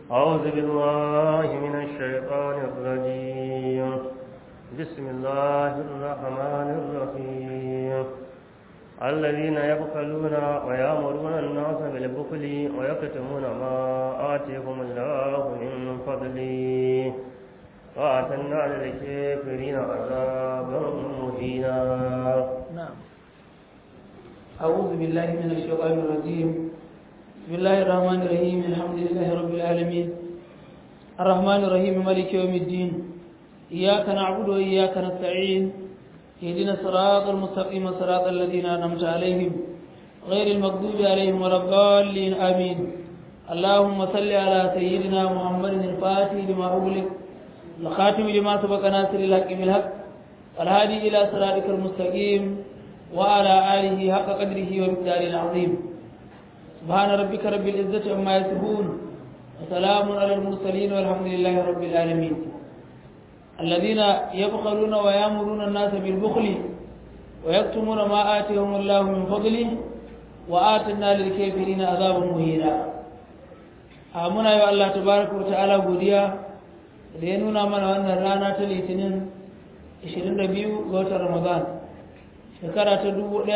أعوذ بالله من الشيطان الرجيم بسم الله الرحمن الرحيم الذين يبخلون ويأمرون الناس بالبخل ويكتمون ما آتيهم الله من فضله وأعتدنا للكافرين عذابا مهينا نعم أعوذ بالله من الشيطان الرجيم بسم الله الرحمن الرحيم الحمد لله رب العالمين الرحمن الرحيم مالك يوم الدين إياك نعبد وإياك نستعين اهدنا الصراط المستقيم صراط الذين أنعمت عليهم غير المغضوب عليهم ولا الضالين آمين اللهم صل على سيدنا محمد الفاتح لما أغلق الخاتم لما سبق ناصر الحق بالحق والهادي إلى صراطك المستقيم وعلى آله حق قدره ومقداره العظيم سبحان ربك رب العزة عما يصفون وسلام على المرسلين والحمد لله رب العالمين الذين يبخلون ويامرون الناس بالبخل ويكتمون ما آتيهم الله من فضله وآتنا للكافرين عذابا مهينا آمنا يا الله تبارك وتعالى godiya da ya nuna mana wannan rana ta litinin 22 ga watan ramadan shekara ta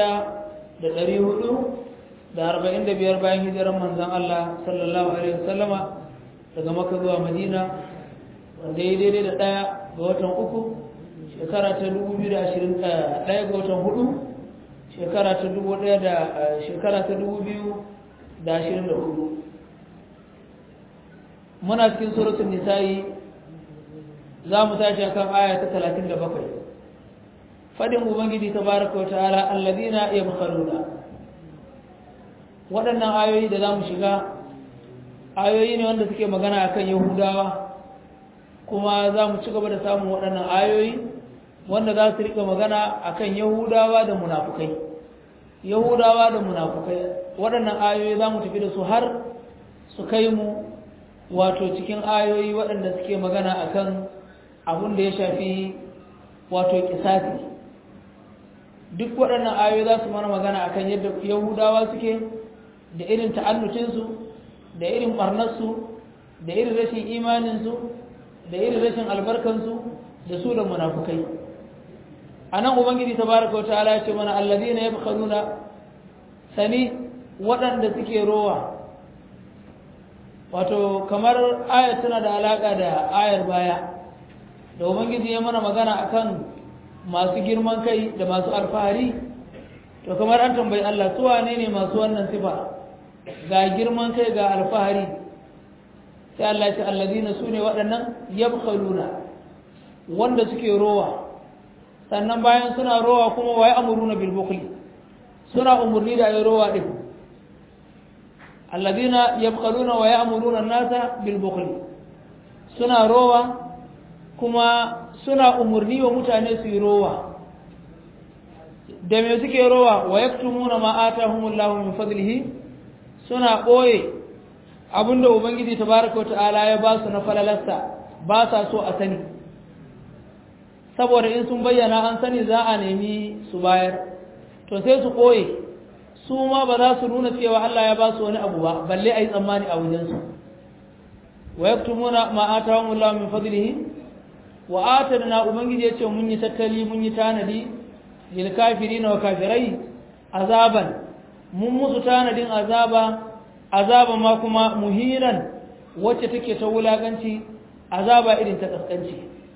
1445 bayan hijiran manzon Allah sallallahu alaihi wasallama daga maka zuwa madina wanda ya daidai da ɗaya ga watan uku shekara ta 2021 ga watan hudu shekara ta 1000 da shekara ta 2024 muna cikin suratul nisa'i za mu tashi akan aya ta 37 fadin ubangiji tabaraka wa ta'ala alladhina yabkhaluna waɗannan ayoyi da za mu shiga ayoyi ne wanda suke magana akan yahudawa kuma za mu ci gaba da samun waɗannan ayoyi wanda za su rika magana akan yahudawa da munafukai yahudawa da munafukai waɗannan ayoyi za mu tafi da su har su kai mu wato cikin ayoyi waɗanda suke magana akan abin da ya shafi wato kisasi duk waɗannan ayoyi za su mana magana akan yadda yahudawa suke da irin ta'annucinsu da irin ɓarnarsu da irin rashin imaninsu da irin rashin albarkansu da su da munafukai a nan ubangiji ta baraka wata ala ce mana allazi na yabi kanuna sani waɗanda suke rowa wato kamar ayar tana da alaƙa da ayar baya da ubangiji ya mana magana akan masu girman kai da masu alfahari to kamar an tambayi Allah su wane ne masu wannan sifa ga girman kai ga alfahari sai Allah ya ce allazina sune waɗannan yabkhaluna wanda suke rowa sannan bayan suna rowa kuma waye amuruna bil bukhli suna umurni da ayi rowa din allazina yabkhaluna wa ya'muruna an-nasa bil bukhli suna rowa kuma suna umurni wa mutane su yi rowa da me suke rowa wa yaktumuna ma atahumullahu min fadlihi suna ɓoye abinda ubangiji tabaraka wa ta'ala ya ba su na falalarsa ba sa so a sani saboda in sun bayyana an sani za a nemi su bayar to sai su ɓoye su ma ba za su nuna cewa Allah ya ba su wani abu ba balle a yi tsammani a wajensu wa yaktumuna ma atahumullahu min fadlihi wa atadna ubangiji ya ce mun yi tattali mun yi tanadi lil kafirina wa kafirai azaban mun musu tanadin azaba azaba ma kuma muhiran wacce take ta wulaganci azaba irin ta kaskanci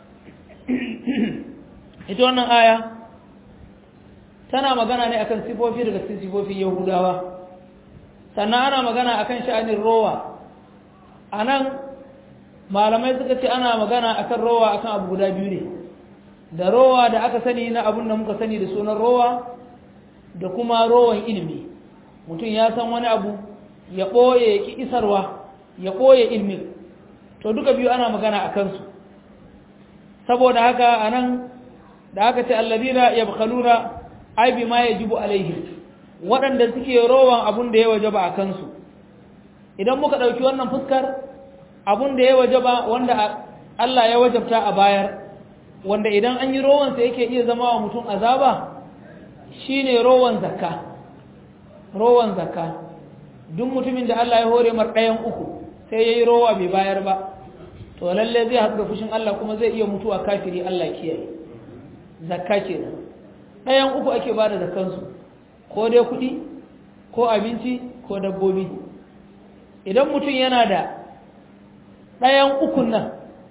ita wannan aya tana magana ne akan sifofi daga cikin sifofin yahudawa sannan ana magana akan sha'anin rowa anan malamai suka ce ana magana akan rowa akan abu guda biyu ne da rowa da aka sani na abun da muka sani da sunan rowa da kuma rowan ilimi mutum ya san wani abu ya ɓoye ya ƙi isarwa ya ɓoye ilmin to duka biyu ana magana a kansu saboda haka a nan da aka ce allazina yabkhaluna ai bi ma yajibu alaihim waɗanda suke rowan abun da ya wajaba a kansu idan muka ɗauki wannan fuskar abun da ya wajaba wanda Allah ya wajabta a bayar wanda idan an yi rowansa yake iya zama wa mutum azaba shine rowan zakka rowan zakka duk mutumin da Allah ya hore mar ɗayan uku sai yayi rowa bai bayar ba to lalle zai haɗu da fushin Allah kuma zai iya mutuwa kafiri Allah kiyaye zakka kenan ɗayan uku ake ba da zakkansu ko dai kuɗi ko abinci ko dabbobi idan mutum yana da ɗayan ukun nan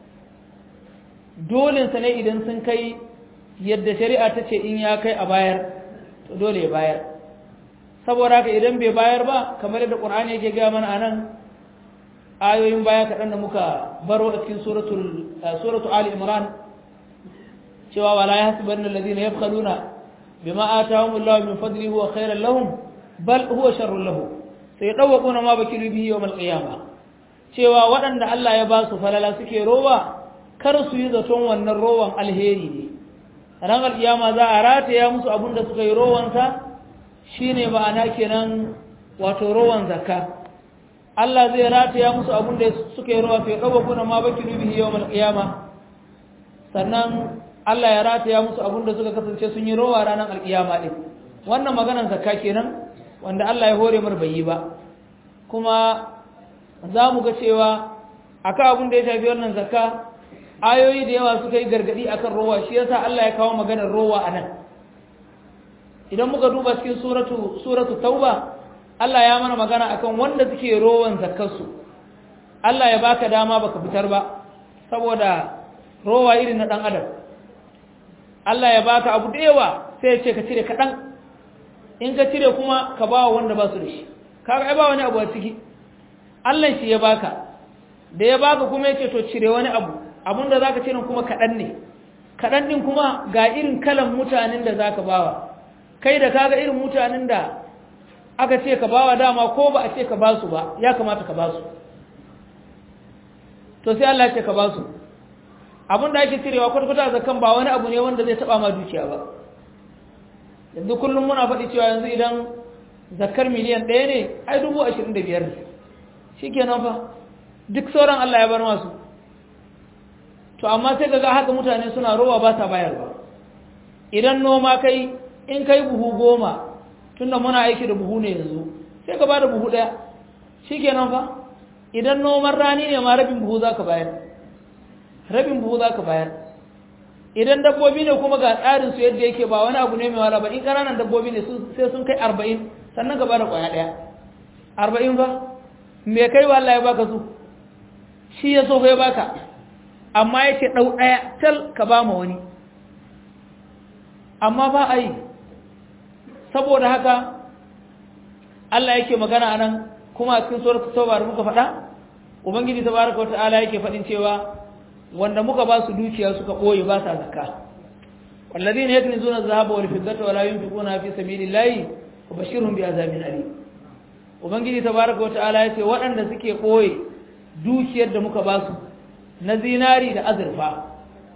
dolinsa ne idan sun kai yadda shari'a ta ce in ya kai a bayar to dole ya bayar saboda haka idan bai bayar ba kamar yadda ƙur'ani yake gaya mana a nan ayoyin baya kaɗan da muka baro a cikin suratu ali imran cewa wala ya hasiban na lazina ya kaluna bima atahum Allah min fadli huwa khairan lahum bal huwa sharrun lahu sai dawquna ma bakilu bihi yawm al-qiyamah cewa waɗanda Allah ya ba su falala suke rowa kar su yi zaton wannan rowan alheri ne ran al-qiyama za a rataya musu abin da suka yi rowansa shine ma'ana kenan wato rowan zakka Allah zai rataya musu abin da suka yi rowa sai dawquna ma bakilu bihi yawm al-qiyamah sannan Allah ya rataya musu abin da suka kasance sun yi rowa ranar alkiyama ɗin wannan maganar zakka kenan wanda Allah ya hore mar bai yi ba kuma za mu ga cewa akan abin da ya shafi wannan zakka ayoyi da yawa suka yi gargadi akan rowa shi yasa Allah ya kawo maganar rowa a nan idan muka duba cikin suratu suratu tauba Allah ya mana magana akan wanda suke rowan zakkarsu Allah ya baka dama baka fitar ba saboda rowa irin na dan adam Allah ya baka abu da yawa sai ya ce ka cire kaɗan in ka cire kuma ka ba wanda ba su da shi kaga ai ba wani abu a ciki Allah shi ya baka da ya baka kuma ya ce to cire wani abu abun da zaka cire kuma kaɗan ne kaɗan ɗin kuma ga irin kalan mutanen da zaka bawa kai da kaga irin mutanen da aka ce ka bawa dama ko ba a ce ka ba su ba ya kamata ka ba su to sai Allah ya ce ka ba su abin da ake cirewa kwata-kwata zakan ba wani abu ne wanda zai taba ma dukiya ba yanzu kullum muna faɗi cewa yanzu idan zakar miliyan ɗaya ne ai dubu ashirin da biyar ne shi kenan fa duk sauran Allah ya bar masu to amma sai ga haka mutane suna rowa ba sa bayarwa idan noma kai in kai buhu goma tunda muna aiki da buhu ne yanzu sai ka ba da buhu ɗaya shi kenan fa idan noman rani ne ma rabin buhu za ka bayar rabin buhu za ka bayar idan dabbobi ne kuma ga tsarin su yadda yake ba wani abu ne mai wala ba in ƙananan dabbobi ne sai sun kai arba'in sannan ka bada ƙwaya ɗaya arba'in ba me kai wa Allah ya baka su shi ya so ya baka amma ya ce ɗau ɗaya tal ka ba ma wani amma ba a yi saboda haka Allah yake magana a nan kuma a cikin suratul tauba da muka faɗa ubangiji tabaraka wa ta'ala yake faɗin cewa wanda muka ba su dukiya suka ɓoye ba sa zakka walladhina yaknizuna adh-dhahaba wal fiddata wa la yunfiquna fi sabilillahi fabashshirhum bi'adhabin alim ubangiji tabaraka wa ta'ala yace waɗanda suke ɓoye dukiyar da muka ba su na zinari da azurfa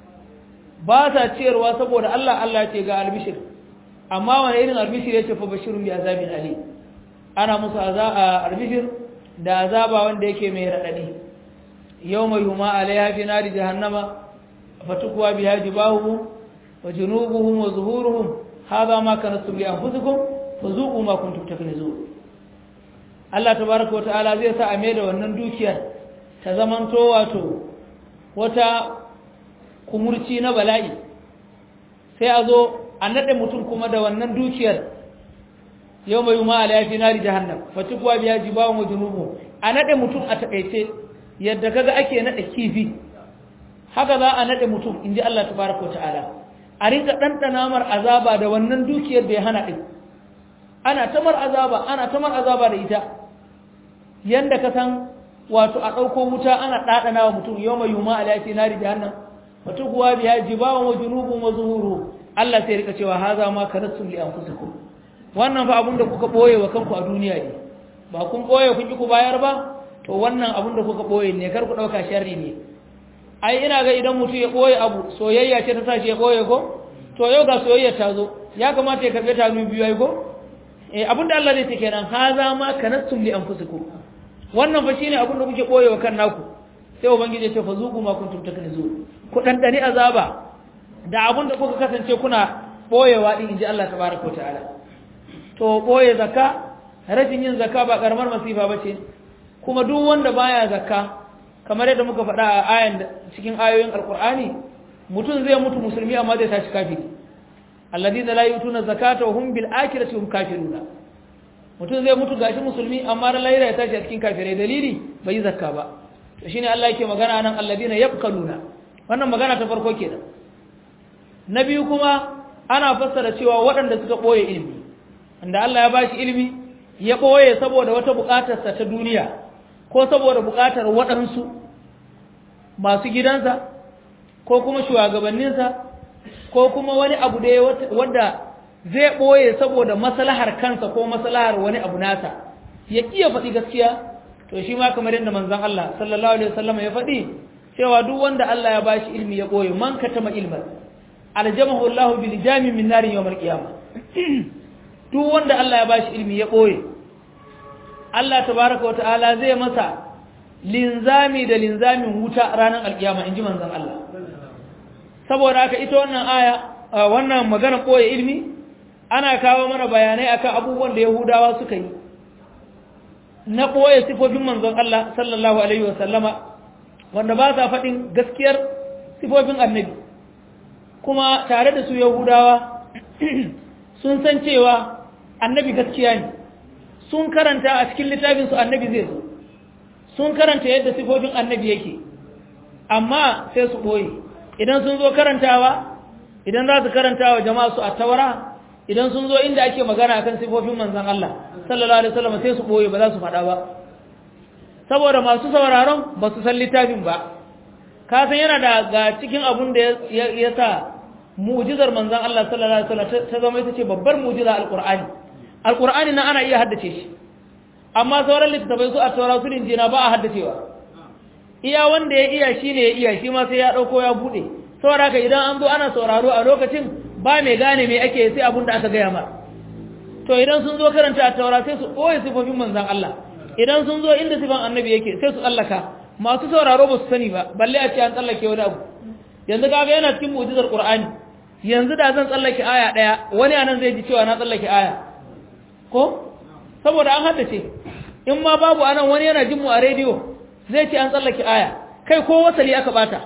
ba sa ciyarwa saboda Allah Allah ce ga albishir amma wani irin albishir yace fabashshirhum bi'adhabin alim ana musu albishir da azaba wanda yake mai radadi يوم يهما عليها في نار جهنم فتكوى بها جباههم وجنوبهم وظهورهم هذا ما كنتم لأنفسكم فذوقوا ما كنتم تكنزون Allah tabaraka wa ta'ala zai sa a mai da wannan dukiyar ta zamanto wato wata kumurci na bala'i sai a zo a naɗe mutum kuma da wannan dukiyar yau mai yuma ala yafi nari jahannam fatukwa biya jibawan wa junubu a naɗe mutum a taƙaice yadda kaga ake naɗe kifi haka za a naɗe mutum in ji Allah tabaraka wa ta'ala a rinka ɗanɗana mar azaba da wannan dukiyar da ya hana ɗin ana tamar azaba ana tamar azaba da ita yanda ka san wato a ɗauko wuta ana ɗaɗana wa mutum yau mai yuma ala yafi nari jahannam fatukuwa biya jibawan wa junubun wa zuhuru Allah sai rika cewa haza ma kanastum li anfusikum wannan fa abinda kuka boye wa kanku a duniya ne ba kun boye kun ki ku bayar ba to wannan abinda kuka boye ne kar ku dauka sharri ne ai ina ga idan mutum ya boye abu soyayya ce ta tashi ya boye ko to yau ga soyayya ta zo ya kamata ya karbe ta mu biyu ai ko eh abinda Allah zai ce kenan haza ma kanastum li anfusikum wannan fa shine abinda kuke boye wa kan naku sai ubangiji ya ce fa zuku ma kuntum taknizun ku dandani azaba da abinda kuka kasance kuna boyewa din inji Allah tabaraka wa ta'ala to boye zakka rashin yin zakka ba karamar masifa bace kuma duk wanda baya zakka kamar yadda muka faɗa a ayan cikin ayoyin alkur'ani mutum zai mutu musulmi amma zai tashi kafiri alladhina la yutuna zakata wa hum bil akhirati hum kafiruna mutum zai mutu gashi musulmi amma ran lahira ya tashi a cikin kafirai dalili bai yi zakka ba to shine Allah yake magana nan alladhina yabqaluna wannan magana ta farko kenan na biyu kuma ana fassara cewa waɗanda suka ɓoye ilimi inda Allah ya bashi ilimi ya ɓoye saboda wata buƙatarsa ta duniya ko saboda buƙatar waɗansu masu gidansa ko kuma shugabanninsa ko kuma wani abu da wadda zai ɓoye saboda maslahar kansa ko maslahar wani abu nasa ya ƙiya faɗi gaskiya to shi ma kamar yadda manzon Allah sallallahu alaihi wasallam ya faɗi cewa duk wanda Allah ya bashi ilimi ya ɓoye man katama ilman aljamahu Allah bil jami min narin yawmal qiyamah duk wanda Allah ya bashi ilimi ya ɓoye Allah tabaraka wa ta'ala zai masa linzami da linzamin wuta ranar alkiyama inji manzon Allah saboda haka ita wannan aya wannan magana koyi ilmi ana kawo mana bayanai akan abubuwan da Yahudawa suka yi na koye sifofin manzon Allah sallallahu alaihi wa sallama wanda ba sa faɗin gaskiyar sifofin annabi kuma tare da su Yahudawa sun san cewa annabi gaskiya ne sun karanta a cikin littafin su annabi zai zo sun karanta yadda sifofin annabi yake amma sai su ɓoye idan sun zo karantawa idan za su karantawa jama'a su a tawara idan sun zo inda ake magana akan sifofin manzon Allah sallallahu alaihi wasallam sai su ɓoye ba za su faɗa ba saboda masu sauraron ba su san littafin ba ka san yana da ga cikin abun da ya sa mu'jizar manzon Allah sallallahu alaihi wasallam ta zama ita ce babbar mu'jiza alqur'ani alqur'ani na ana iya haddace shi amma sauran littattafai su a taura su linjina ba a haddacewa iya wanda ya iya shi ne ya iya shi ma sai ya ɗauko ya buɗe saboda haka idan an zo ana sauraro a lokacin ba mai gane me ake sai abin da aka gaya ma to idan sun zo karanta a taura sai su ɓoye sifofin manzan Allah idan sun zo inda sifan annabi yake sai su tsallaka masu sauraro ba su sani ba balle a ce an tsallake wani abu yanzu kaga yana cikin mu'jizar qur'ani yanzu da zan tsallake aya ɗaya wani anan zai ji cewa na tsallake aya ko saboda an haddace in ma babu anan wani yana jin mu a rediyo zai ce an tsallake aya kai ko wasali aka bata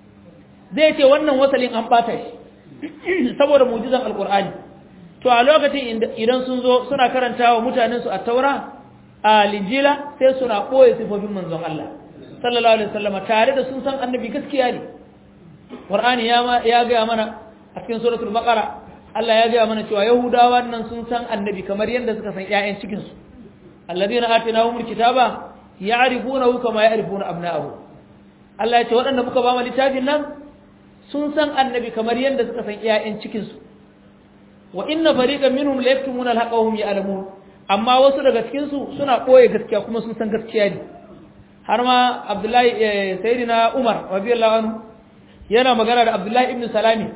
zai ce wannan wasalin an bata shi saboda mu'jizan alqur'ani to a lokacin idan sun zo suna karantawa mutanen su a taura a linjila sai suna koyi sifofin manzon Allah sallallahu alaihi wasallam tare da sun san annabi gaskiya ne qur'ani ya ya ga mana a cikin suratul baqara Allah ya ga mana cewa yahudawa nan sun san annabi kamar yadda suka san ƴaƴan cikin su alladhina atinahumul kitaba ya'rifunahu kama ya'rifuna abna'ahu Allah ya ce waɗanda muka ba mu littafin nan sun san annabi kamar yadda suka san ƴaƴan cikin su wa inna fariqan minhum la yaktumuna al-haqqa wa hum ya'lamun amma wasu daga cikin su suna koye gaskiya kuma sun san gaskiya ne har ma Abdullahi sayyidina Umar radiyallahu anhu yana magana da Abdullahi ibn Salami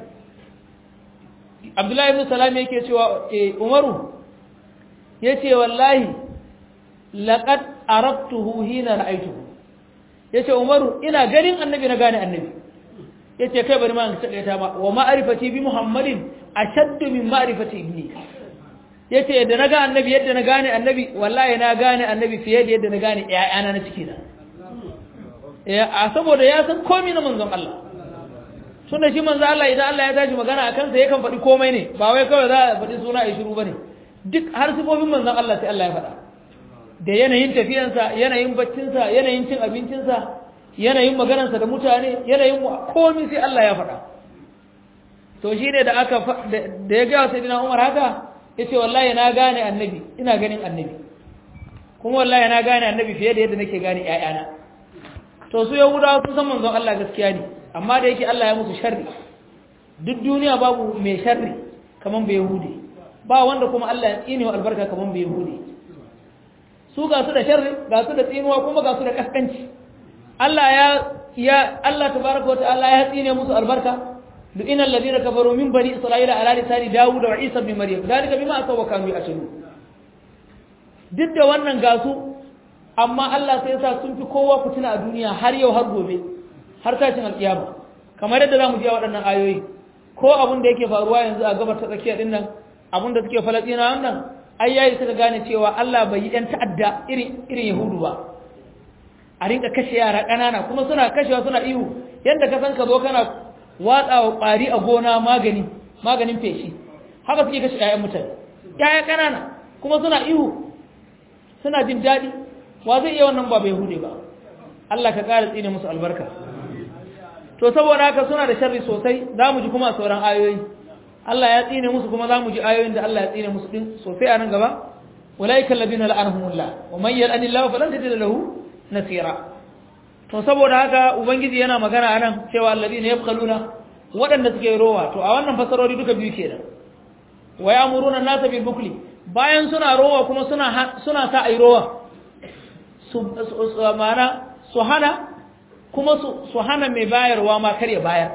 Abdullahi ibn Salami yake cewa Umaru yace wallahi laqad arabtuhu hina ra'aytuhu yace Umaru ina ganin annabi na gane annabi yace kai bari ma an takaita ma wa ma'rifati bi Muhammadin ashaddu min ma'rifati ibni yace yadda na ga annabi yadda na gane annabi wallahi na gane annabi fiye da yadda na gane ƴaƴana na ciki na ya a saboda ya san komai na manzon Allah tunda shi manzon Allah idan Allah ya tashi magana akan sa yakan faɗi komai ne ba wai kawai za a faɗi suna a shiru bane duk har sifofin manzon Allah sai Allah ya faɗa da yanayin tafiyansa yanayin baccinsa yanayin cin abincinsa yanayin maganarsa da mutane yanayin komai sai Allah ya faɗa to shi ne da aka da ya gaya sai dina umar haka ya ce wallahi na gane annabi ina ganin annabi kuma wallahi na gane annabi fiye da yadda nake gane ƴaƴana to su yahudawa sun san manzon Allah gaskiya ne amma da yake Allah ya musu sharri duk duniya babu mai sharri kaman bai yahudi ba wanda kuma Allah ya tsine wa albarka kaman bai yahudi su ga su da sharri ga su da tsinuwa kuma ga su da kaskanci Allah ya ya Allah tabaraka wa ta'ala ya tsine musu albarka لئن الذين كفروا من بني إسرائيل على لسان داود وعيسى بن مريم ذلك بما أتوا وكانوا يعتدون duk da wannan gasu amma Allah sai sa sun fi kowa fitina a duniya har yau har gobe har tashin alkiyama kamar yadda zamu ji a waɗannan ayoyi ko abin da yake faruwa yanzu a gabar ta tsakiya din nan abin da suke falastina nan ai yayi suka gane cewa Allah bai yi ɗan ta'adda irin irin yahudu ba a rinka kashe yara ƙanana kuma suna kashewa suna ihu yadda ka san ka zo kana watsa wa ƙwari a gona magani maganin feshi haka suke kashe 'ya'yan mutane 'ya'ya ƙanana kuma suna ihu suna jin daɗi wa zai iya wannan ba bai hude ba Allah ka ƙara tsine musu albarka to saboda haka suna da sharri sosai za mu ji kuma sauran ayoyi Allah ya tsine musu kuma za mu ji ayoyin da Allah ya tsine musu din sosai a nan gaba ulaika alladhina la'anahumullah wa man yal'anillahu falan tajid lahu nasira to saboda haka ubangiji yana magana anan cewa alladhina yabkhaluna waɗanda suke rowa to a wannan fasarori duka biyu kenan wa ya'muruna an-nasa bil bukli bayan suna rowa kuma suna suna sa ai rowa su mana su hana kuma su hana mai bayarwa ma kar ya bayar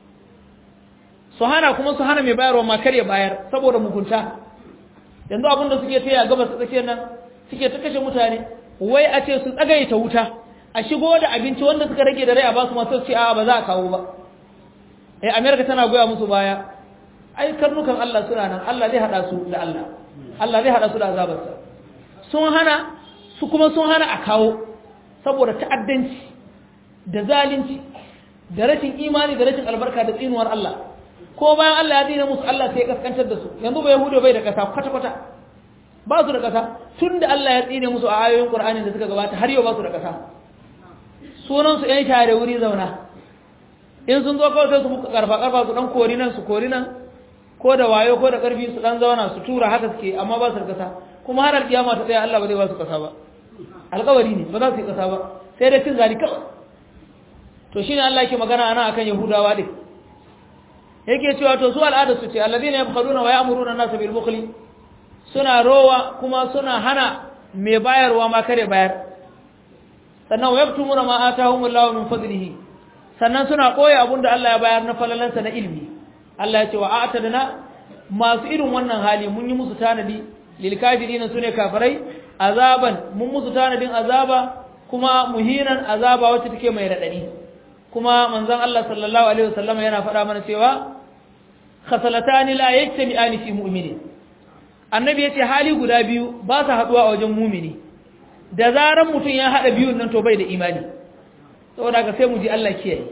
su hana kuma su hana mai bayarwa ma kar ya bayar saboda mugunta yanzu abin da suke taya gabas ta tsakiyar nan suke ta kashe mutane wai a ce su tsagaita wuta a shigo da abinci wanda suka rage da rai a ba su masu ce a ba za a kawo ba eh america tana goya musu baya ai karnukan Allah suna nan Allah zai hada su da Allah Allah zai hada su da azabarsa sun hana su kuma sun hana a kawo saboda ta'addanci da zalunci da rashin imani da rashin albarka da tsinuwar Allah ko bayan Allah ya dina musu Allah sai ya kaskantar da su yanzu ba yahudu bai da kasa kwata kwata ba su da kasa tun da Allah ya tsine musu a ayoyin Qur'ani da suka gabata har yau ba su da kasa sunan su ƴan share wuri zauna in sun zo kawai sai su muka karfa karfa su dan kori nan su kori nan ko da wayo ko da karfi su dan zauna su tura haka suke amma ba su da kasa kuma har alkiyama ta tsaya Allah ba zai ba su kasa ba alƙawari ne ba za su yi kasa ba sai dai cin zali kawai to shine Allah yake magana ana akan Yahudawa din yake cewa to su al'ada su ce alladhina yabkhuluna wa ya'muruna an-nasa bil bukhli suna rowa kuma suna hana mai bayarwa ma kare bayar sannan wa yaktumuna ma atahumullahu min fadlihi sannan suna koya abunda Allah ya bayar na falalansa na ilmi Allah ya ce wa a'tadna masu irin wannan hali mun yi musu tanadi lil kafirin sune kafirai azaban mun musu tanadin azaba kuma muhinan azaba wacce take mai radadi kuma manzon Allah sallallahu alaihi wasallam yana faɗa mana cewa khasalatani la yajtami'ani fi mu'minin annabi yace hali guda biyu ba su haduwa a wajen mu'mini da zaran mutum ya hada biyun nan to bai da imani saboda haka sai mu ji Allah kiyaye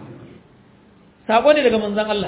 sako ne daga manzon Allah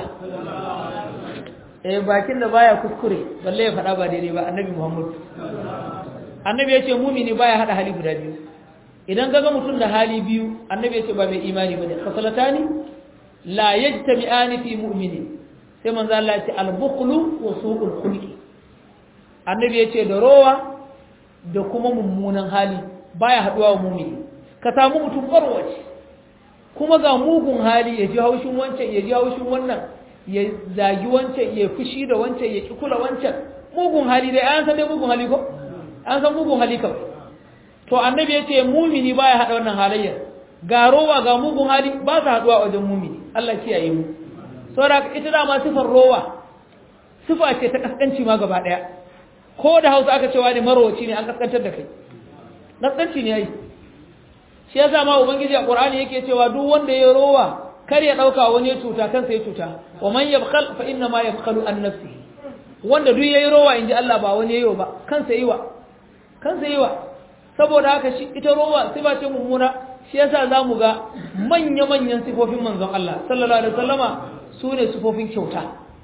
eh bakin da baya kuskure balle ya faɗa ba daidai ba annabi Muhammad annabi yace mu'mini baya hada hali guda biyu idan kaga mutum da hali biyu annabi yace ba mai imani bane khasalatani la yajtami'ani fi mu'minin sai manzo Allah ya ce al-bukhlu wa su'ul khulqi annabi ya ce da rowa da kuma mummunan hali baya haduwa wa mumini ka samu mutum barwaci kuma ga mugun hali ya ji haushin wancan ya ji haushin wannan ya zagi wancan ya fushi da wancan ya ki kula wancan mugun hali dai an san dai mugun hali ko an san mugun hali kawai to annabi ya ce mumini baya hada wannan halayyar ga rowa ga mugun hali ba su haduwa wajen mumini Allah kiyaye mu saboda ita dama sifar rowa sifa ce ta kaskanci ma gaba daya ko da Hausa aka cewa ne marwaci ne an kaskantar da kai kaskanci ne yayi shi yasa ma ubangiji a Qur'ani yake cewa duk wanda ya rowa kar ya dauka wani ya cuta kansa ya cuta wa man yabkhal fa inna ma yabkhalu an nafsihi wanda duk yayi rowa inji Allah ba wani yayo ba kansa yiwa kansa yiwa saboda haka shi ita rowa sifa ce mummuna shi yasa zamu ga manya-manyan sifofin manzon Allah sallallahu alaihi wasallama su ne sifofin kyauta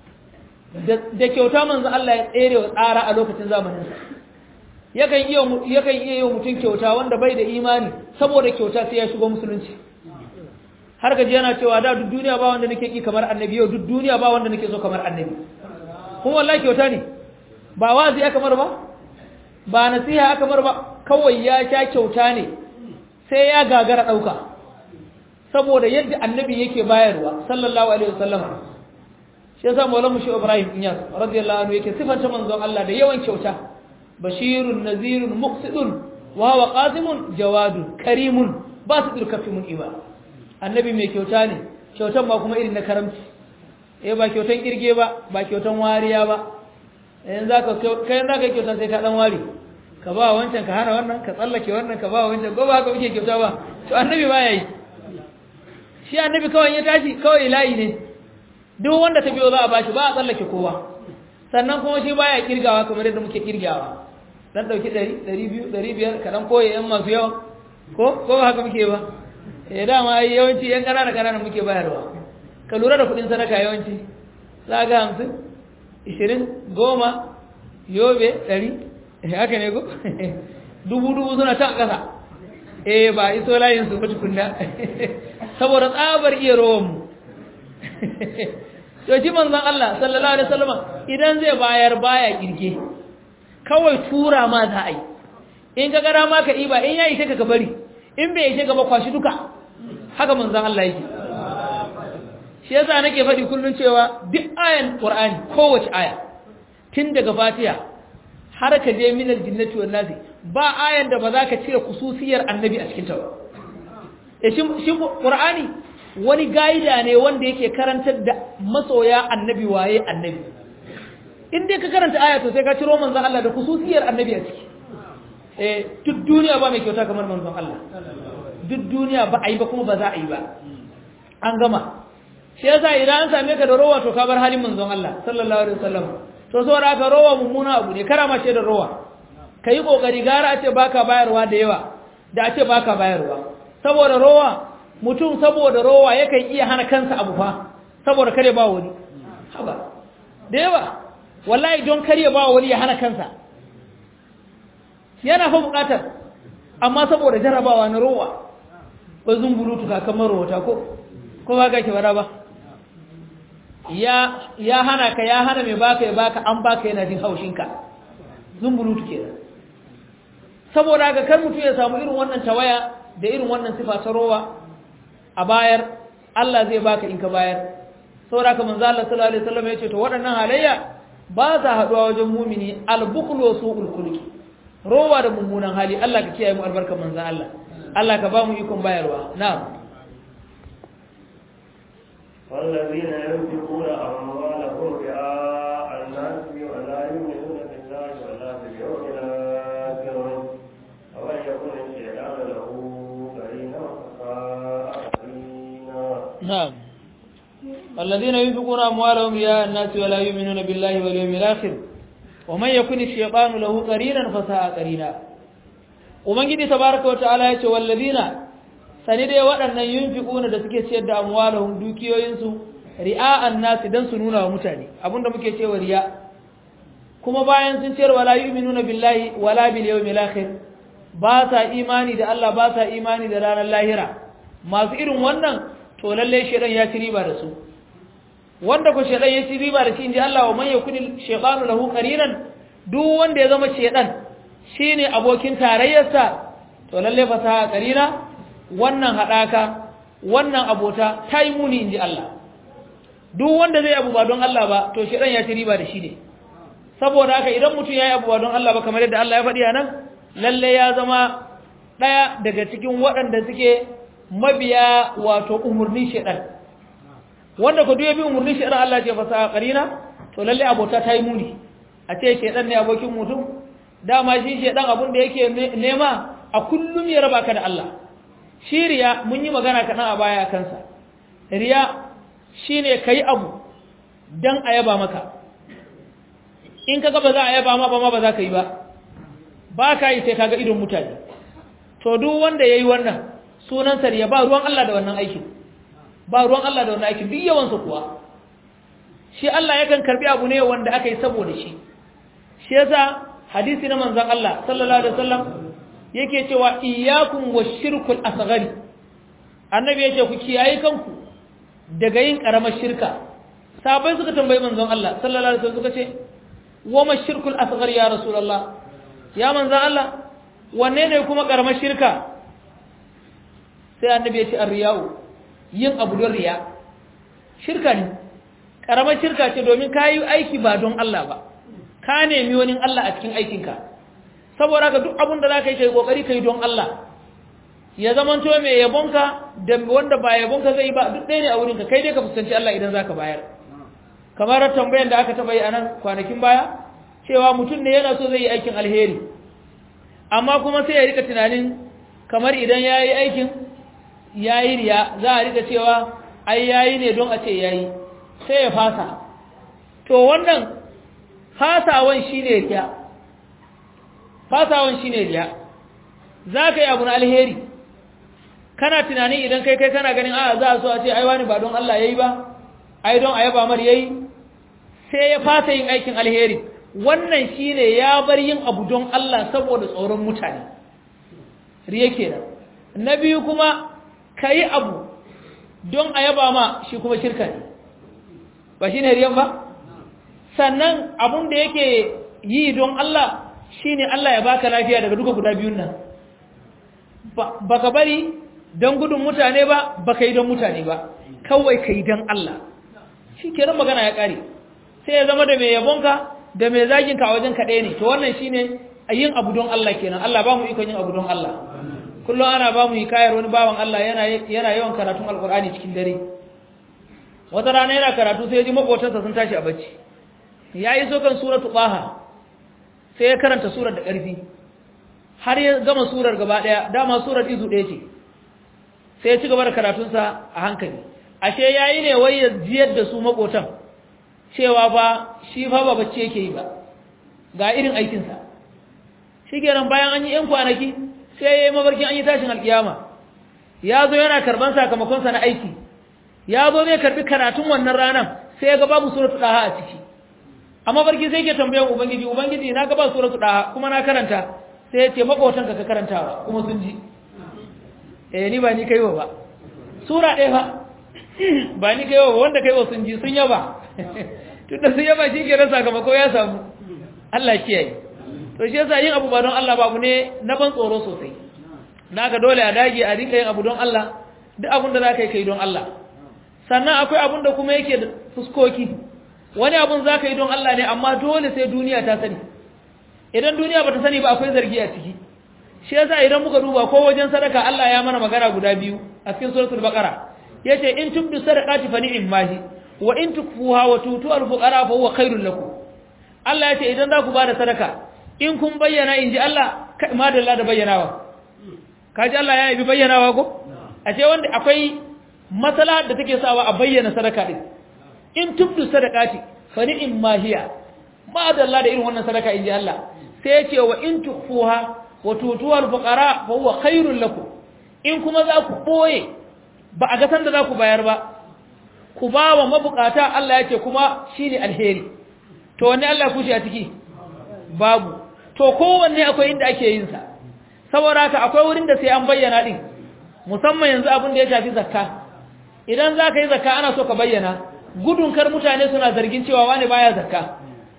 da kyauta manzon Allah ya tsere wa tsara a lokacin zamaninsa yakan iya yakan iya yi mutum kyauta wanda bai da imani saboda kyauta sai ya shigo musulunci har gaji yana cewa da duk duniya ba wanda nake ki kamar annabi yau duk duniya ba wanda nake so kamar annabi kuma wallahi kyauta ne ba wazi aka mar ba ba nasiha aka mar ba kawai ya sha kyauta ne sai ya gagara dauka saboda yadda annabi yake bayarwa sallallahu alaihi wasallam shi yasa maulamu shi ibrahim inyas radiyallahu anhu yake sifanta manzon Allah da yawan kyauta bashirun nazirun muqsidun wa huwa qasimun jawadun karimun basidur kafimun iba annabi mai kyauta ne kyautan ba kuma irin na karamci eh ba kyautan kirge ba ba kyautan wariya ba yanzu zaka kai zaka kyautan sai ka dan wari ka ba wancan ka hana wannan ka tsallake wannan ka ba wancan ko ba haka muke kyauta ba to annabi ba yayi shi annabi kawai ya tashi kawai layi ne duk wanda ta biyo za a bashi ba a tsallake kowa sannan kuma shi baya kirgawa kamar yadda muke kirgawa dan dauki 100 200 500 ka dan koye yan masu yawa ko ko ba haka muke ba eh dama ai yawanci yan ƙanana ƙanana muke bayarwa ka lura da kuɗin sadaka yawanci za ga hamsin ishirin goma yobe ɗari haka ne ko dubu dubu suna ta ƙasa eh ba iso layin su mutu kunna saboda tsabar iya rowan mu to shi manzon Allah sallallahu alaihi wasallam idan zai bayar baya kirge kawai tura ma za a yi in ka gara ma ka iba in ya ishe ka ka bari in bai ishe ka ba kwashi duka haka manzon Allah yake shi yasa nake faɗi kullun cewa duk ayan Qur'ani kowace aya tun daga Fatiha har ka je minal jinnati wan nasi ba ayan da ba za ka cire kususiyar annabi a cikin ta ba e shi shi Qur'ani wani gaida ne wanda yake karantar da masoya annabi waye annabi in dai ka karanta aya to sai ka ciro manzon Allah da kususiyar annabi a ciki eh duk duniya ba mai kyauta kamar manzon Allah duk duniya ba a yi ba kuma ba za a yi ba an gama shi yasa idan an same ka da rowa to ka bar halin manzon Allah sallallahu alaihi wasallam to saboda haka rowa mummuna abu ne karama ce da rowa kai kokari gara a ce baka bayarwa da yawa da a ce baka bayarwa saboda rowa mutum saboda rowa yakan iya hana kansa abu fa saboda kare ba wani haba da yawa wallahi don kare ba wani ya hana kansa yana fa bukatar amma saboda jarabawa na rowa ba zumbulutu kakan marowata ko ko ba ka ke bara ba ya ya hana ka ya hana mai baka ya baka an baka yana jin haushinka zumbulutu kenan saboda ga kar mutum ya samu irin wannan tawaya da irin wannan sifa ta rowa a bayar Allah zai baka in ka bayar saboda ka manzo Allah sallallahu alaihi wasallam ya ce to waɗannan halayya ba za haɗuwa wajen mumini albukhlu su'ul khuluqi rowa da mummunan hali Allah ka kiyaye mu albarkar manzo Allah Allah ka ba mu ikon bayarwa na'am والذين ينفقون أموالهم رئاء الناس ولا يؤمنون بالله ولا باليوم الآخر ومن يكن الشيطان له قرينا فساء قرينا نعم الذين ينفقون أموالهم رئاء الناس ولا يؤمنون بالله واليوم الآخر ومن يكن الشيطان له قرينا فساء قرينا ومن جدي تبارك وتعالى يقول والذين sani dai waɗannan yunfiquna da suke ciyar da amwalahum dukiyoyinsu ri'a'an nasi dan su nuna wa mutane abinda muke cewa riya kuma bayan sun ciyar wala yu'minuna billahi wala bil yawmil akhir ba sa imani da Allah ba sa imani da ranar lahira masu irin wannan to lalle shedan ya ci riba da su wanda ko shedan ya ci riba da shi inji Allah wa man yakuni shaytanu lahu qarinan duk wanda ya zama shedan shine abokin tarayyarsa to lalle fa sa qarina wannan haɗaka wannan abota ta yi muni in ji Allah duk wanda zai abu ba don Allah ba to shi ya ci riba da shi ne saboda haka idan mutum ya yi abu ba don Allah ba kamar yadda Allah ya faɗi a nan lalle ya zama ɗaya daga cikin waɗanda suke mabiya wato umarnin shaɗan wanda ku duya bi umarnin shaɗan Allah ce fasa ƙarina to lalle abota ta yi muni a ce shaɗan ne abokin mutum dama shi shaɗan abin da yake nema a kullum ya raba ka da Allah shi riya mun yi magana kaɗan a baya kansa riya shi ne ka yi abu don a yaba maka in ka ba za a yaba ma ba ma ba za ka yi ba ba ka yi sai kaga idon mutane to duk wanda ya yi wannan sunansa riya ba ruwan Allah da wannan aikin ba ruwan Allah da wannan aikin duk yawansa kuwa shi Allah yakan karbi abu ne wanda aka yi saboda shi shi yasa hadisi na manzon Allah sallallahu alaihi wasallam yake cewa iyyakum washirkul asghari annabi yace ku kiyaye kanku daga yin karamar shirka sabai suka tambayi manzon Allah sallallahu alaihi wasallam suka ce wa mashirkul asghar ya rasulullah ya manzon Allah wanne ne kuma karamar shirka sai annabi ya ce arriya'u yin abu don riya shirka ne karamar shirka ce domin kayi aiki ba don Allah ba ka nemi wani Allah a cikin aikinka saboda haka duk abin da za ka yi kai kokari ka yi don Allah ya zaman to mai yabonka da wanda ba yabonka zai ba duk ɗaya ne a wurinka kai dai ka fuskanci Allah idan za ka bayar kamar tambayan da aka taɓa yi a nan kwanakin baya cewa mutum ne yana so zai yi aikin alheri amma kuma sai ya rika tunanin kamar idan ya yi aikin ya yi riya za a rika cewa ai ya yi ne don a ce ya yi sai ya fasa to wannan fasawan shi ne riya fasawan shi ne riya za ka yi abu na alheri kana tunani idan kai kai kana ganin a za a so a ce ai wani ba don Allah yayi ba ai don ayaba mar yayi sai ya fasa yin aikin alheri wannan shine ya bar yin abu don Allah saboda tsoron mutane riya kenan na biyu kuma kayi abu don ayaba ma shi kuma shirka ne ba shine riyan ba sannan abun da yake yi don Allah shine Allah ya baka lafiya daga duka guda biyun nan baka bari don gudun mutane ba baka yi don mutane ba kawai kai don Allah shi kenan magana ya kare sai ya zama da mai yabonka da mai zaginka a wajen kaɗai ne to wannan shine a yin abu don Allah kenan Allah ba mu ikon yin abu don Allah kullum ana ba mu hikayar wani bawan Allah yana yawan karatun alkur'ani cikin dare wata rana yana karatu sai ya ji makotansa sun tashi a bacci ya yi so kan suratu ɓaha sai ya karanta surar da ƙarfi har ya gama surar gaba ɗaya dama surar izu ɗaya ce sai ya ci gaba da karatunsa a hankali ashe ya yi ne wai ya jiyar da su makotan cewa fa shi fa ba bacci yake yi ba ga irin aikinsa shi kenan bayan an yi ‘yan kwanaki sai ya yi mabarkin an yi tashin alƙiyama ya zo yana karban sakamakonsa na aiki ya zo zai karbi karatun wannan ranar sai ya ga babu suratu ɗaha a ciki amma barki sai ke tambayan ubangiji ubangiji na ga ba suratu ɗaha kuma na karanta sai ya ce makotan ka karantawa kuma sun ji eh ni ba ni kaiwa ba sura ɗaya ba ba ni kaiwa ba wanda kaiwa sun ji sun yaba tunda sun yaba shi ke sakamako ya samu Allah kiyaye to shi yasa yin abu ba don Allah babu ne na ban tsoro sosai naka dole a dage a rinka yin abu don Allah duk abin da zaka yi kai don Allah sannan akwai abin da kuma yake da fuskoki wani abun zaka yi don Allah ne amma dole sai duniya ta sani idan duniya bata sani ba akwai zargi a ciki shi yasa idan muka duba ko wajen sadaka Allah ya mana magana guda biyu a cikin suratul baqara yace in tubdu sadaqati fa ni'im mahi wa in tukfuha wa tutu al fuqara fa huwa khairul lakum Allah yace idan za ku bada sadaka in kun bayyana inji Allah madalla da bayyanawa kaji Allah ya yi bayyanawa ko a ce wanda akwai matsala da take sawa a bayyana sadaka din in tubdu sadaqati fa ni'im ma hiya madalla da irin wannan sadaka inji Allah sai ya ce wa in tukfuha wa tutuwa al-fuqara fa huwa khairul lakum in kuma za ku boye ba a ga san da za ku bayar ba ku ba wa mabukata Allah ya ce kuma shine alheri to wanne Allah ku shi a ciki babu to kowanne akwai inda ake yin sa saboda haka akwai wurin da sai an bayyana din musamman yanzu abin da ya shafi zakka idan za ka yi zakka ana so ka bayyana gudun kar mutane suna zargin cewa wani baya zakka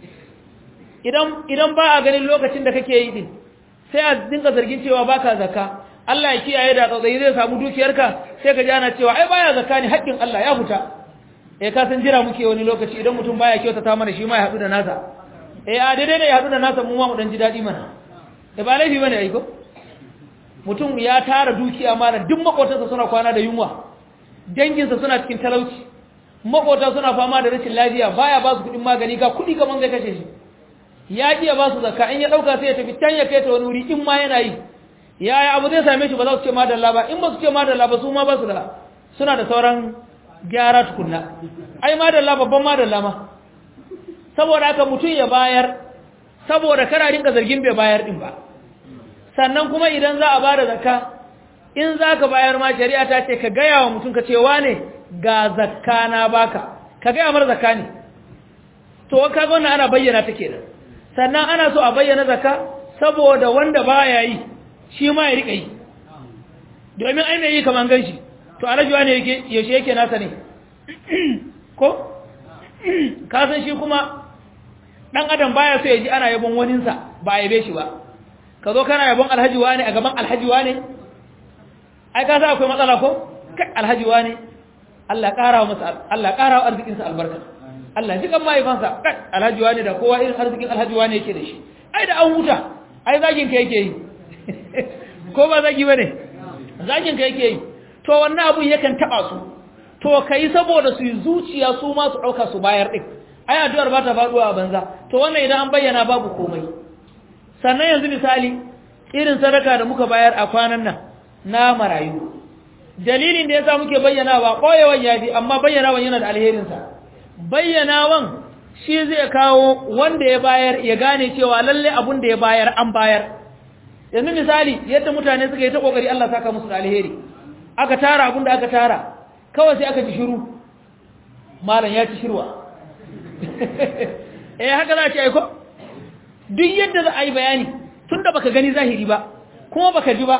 idan idan ba a ganin lokacin da kake yi din sai a dinga zargin cewa baka zakka Allah ya kiyaye da tsautsayi zai samu dukiyarka sai ka ji ana cewa ai baya zakka ne haƙƙin Allah ya fita eh ka san jira muke wani lokaci idan mutum baya kyautata mana shi ma ya haɗu da nasa eh a daidai ne ya haɗu da nasa mu ma mu dan ji daɗi mana da ba laifi bane ai ko mutum ya tara dukiya mana duk makotansa suna kwana da yunwa danginsa suna cikin talauci makota suna fama da rashin lafiya baya ba su kuɗin magani ga kuɗi kaman zai kashe shi ya iya ba su zakka in ya ɗauka sai ya tafi can ya kai ta wani wuri in ma yana yi yaya abu zai same shi ba za su ce madalla ba in ba su ce madalla ba su ma ba su da suna da sauran gyara tukunna ai madalla babban madalla ma saboda haka mutum ya bayar saboda kana rinka zargin bai bayar din ba sannan kuma idan za a ba da zakka in za ka bayar ma shari'a ta ce ka gaya wa mutum ka ce wane ga zakka na baka ka gaya mar zakka ne to ka ga wannan ana bayyana ta kenan sannan ana so a bayyana zakka saboda wanda baya yi shi ma ya rika yi domin ai mai yi kaman ganshi to alajuwa ne yake yaushe yake nasa ne ko ka san shi kuma dan adam baya so ya ji ana yabon waninsa ba a yabe shi ba ka zo kana yabon alhaji wane a gaban alhaji wane ai ka sa akwai matsala ko kai alhaji wane Allah ƙara wa masa Allah ƙara wa arzikin sa albarka Allah ji kan mahaifansa kai alhaji wane da kowa irin arzikin alhaji wane yake da shi ai da an huta ai zagin ka yake yi ko ba zagi bane zagin ka yake yi to wannan abun yakan taba su to kai saboda su yi zuciya su ma su dauka su bayar din ai addu'ar ba ta faduwa a banza to wannan idan an bayyana babu komai sannan yanzu misali irin sadaka da muka bayar a kwanan nan na marayu dalilin da yasa muke bayyanawa koyewan yafi amma bayyanawan yana da alherin sa bayyanawan shi zai kawo wanda ya bayar ya gane cewa lalle abun da ya bayar an bayar yanzu misali yadda mutane suka yi ta kokari Allah saka musu da alheri aka tara abin da aka tara kawai sai aka ji shiru malam ya ci shirwa eh haka za a ce aiko duk yadda za a yi bayani tun da baka gani zahiri ba kuma baka ji ba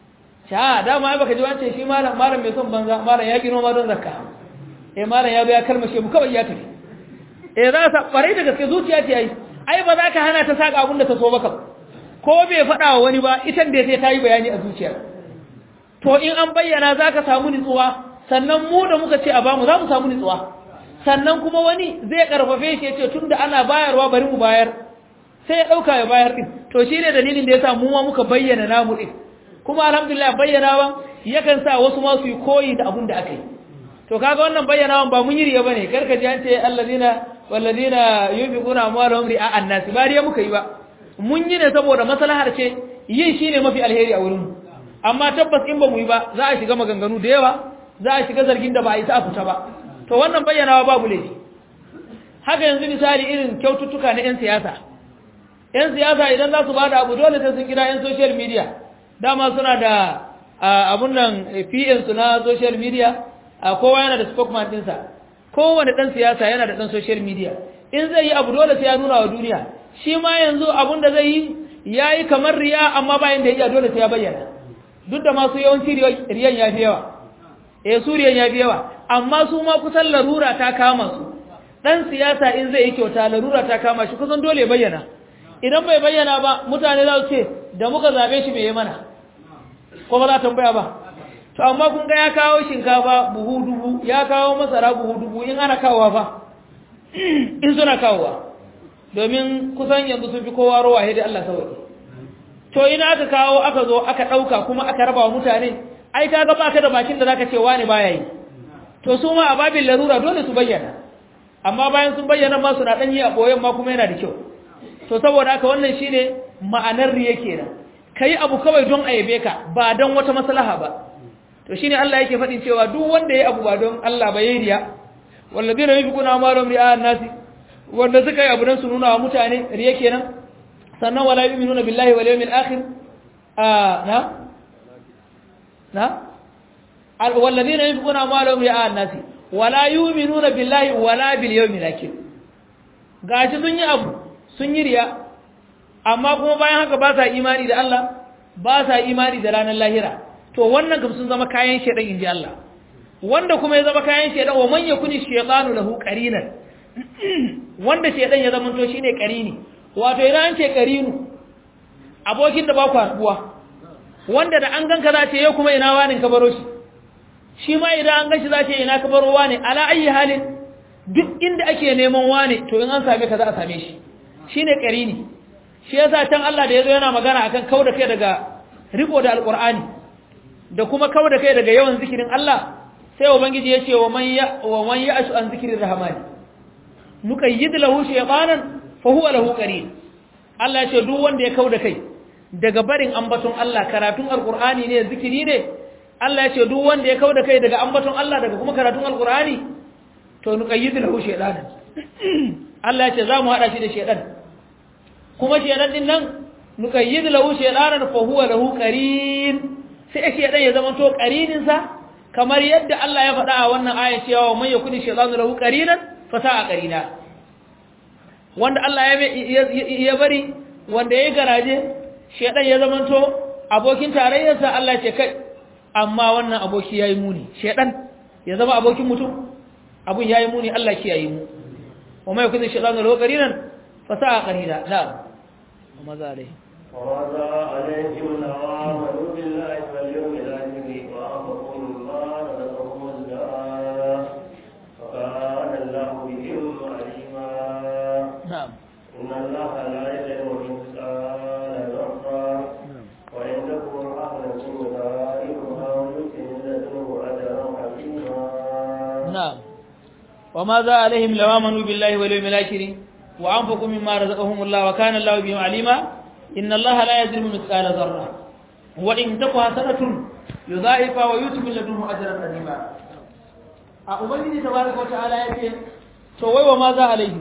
sha dama ai baka ji wance shi malam malam mai son banza malam ya gino ma don zakka eh malam ya zo ya kalmashe mu kawai ya tafi eh za ka farai da gaske zuciya ce ai ai ba za ka hana ta saka abin da ta so maka ko bai faɗa wa wani ba ita da sai ta yi bayani a zuciya to in an bayyana za ka samu nutsuwa sannan mu da muka ce a bamu za mu samu nutsuwa sannan kuma wani zai karfafe shi ya ce tun da ana bayarwa bari mu bayar sai ya ɗauka ya bayar ɗin to shi ne dalilin da ya sa mu ma muka bayyana namu ɗin kuma alhamdulillah bayyanawan yakan sa wasu ma su yi koyi da abun da aka yi to kaga wannan bayyanawan ba mun yi riya bane karka ji an ce allazina wallazina yunfiquna amwalahum ri'a an-nas ba riya muka yi ba mun yi ne saboda maslahar ce yin shine mafi alheri a wurin mu amma tabbas in ba mu yi ba za a shiga maganganu da yawa za a shiga zargin da ba a yi ta fita ba to wannan bayyanawa babu laifi haka yanzu misali irin kyaututtuka na 'yan siyasa 'yan siyasa idan za su ba da abu dole sai sun kira 'yan social media dama suna da abun nan pn su na social media kowa yana da spokesman ɗinsa kowane ɗan siyasa yana da ɗan social media in zai yi abu dole sai ya nuna wa duniya shi ma yanzu abun da zai yi ya yi kamar riya amma bayan da ya dole sai ya bayyana duk da masu yawanci riyan ya fi yawa eh su riyan ya fi yawa amma su ma kusan larura ta kama su ɗan siyasa in zai yi kyauta larura ta kama shi kusan dole ya bayyana idan bai bayyana ba mutane za su ce da muka zabe shi mai yi mana ko ba za tambaya ba to amma kun ga ya kawo shinkafa buhu dubu ya kawo masara buhu dubu in ana kawowa fa in suna kawowa domin kusan yanzu sun fi kowa rowa dai Allah sauki to ina aka kawo aka zo aka ɗauka kuma aka raba wa mutane ai kaga baka da bakin da zaka ce wani baya yi to su ma a babin larura dole su bayyana amma bayan sun bayyana ma suna ɗan yi a ɓoyen ma kuma yana da kyau to saboda haka wannan shine ma'anar riya kenan kai abu kawai don a yabe ka ba don wata maslaha ba to shine Allah yake faɗin cewa duk wanda yayi abu ba don Allah ba yayi riya walladina yunfiquna amwalahum ri'a an-nasi wanda suka yi abu don su nuna wa mutane riya kenan sannan wala yu'minuna billahi wal yawmil akhir na na walladina yunfiquna amwalahum ri'a an-nasi wala yu'minuna billahi wala bil yawmil akhir gashi sun yi abu sun yi riya amma kuma bayan haka ba sa imani da Allah ba sa imani da ranar lahira to wannan kam sun zama kayan shedan inji Allah wanda kuma ya zama kayan shedan wa man yakuni shaytanu lahu qarinan wanda shedan ya zama to shine qarini wato idan an ce qarinu abokin da ba ku haduwa wanda da an ganka za ce yau kuma ina wani ka baro shi shi ma idan an ganshi za ce ina ka baro wani ala ayi halin duk inda ake neman wani to in an same ka za a same shi shine qarini shi yasa can Allah da yazo yana magana akan kauda kai daga riko da alqur'ani da kuma kauda kai daga yawan zikirin Allah sai ubangiji yace wa man ya wa man ya'shu an zikrir rahmani nuqayyid lahu shaytanan fa huwa lahu qarin Allah yace duk wanda ya kauda kai daga barin ambaton Allah karatun alqur'ani ne zikiri ne Allah yace duk wanda ya kauda kai daga ambaton Allah daga kuma karatun alqur'ani to nuqayyid lahu shaytanan Allah yace za mu hada shi da shaytan kuma shedan din nan nukayyid lahu shaytanan fa huwa lahu qarin sai shedan ya zama to qarinin sa kamar yadda Allah ya faɗa a wannan aya cewa man yakuni shaytanu lahu qarinan fa sa'a qarina wanda Allah ya ya bari wanda yayi garaje shedan ya zama to abokin tarayyar sa Allah ce kai amma wannan aboki yayi muni shedan ya zama abokin mutum abun yayi muni Allah kiyaye mu wa man yakuni shaytanu lahu qarinan fa sa'a qarina na'am وماذا عليه وماذا عليهم لو آمنوا بالله واليوم الآخر وأنفقوا مما رزقهم الله وكان الله بهم عليما نعم إن الله لا يظلم مثقال ذرة وإن تكن حسنة يضاعفها ويؤتي من لدنه أجرا عظيما نعم وماذا عليهم لو آمنوا بالله واليوم الآخر وأنفقوا مما رزقهم الله وكان الله بهم عليما إن الله لا يظلم مثقال ذرة وإن تك حسنة يضاعفها ويؤتي من لدنه أجرا عظيما ubangiji tabaraka wataala yake to wai wa ma za alaihi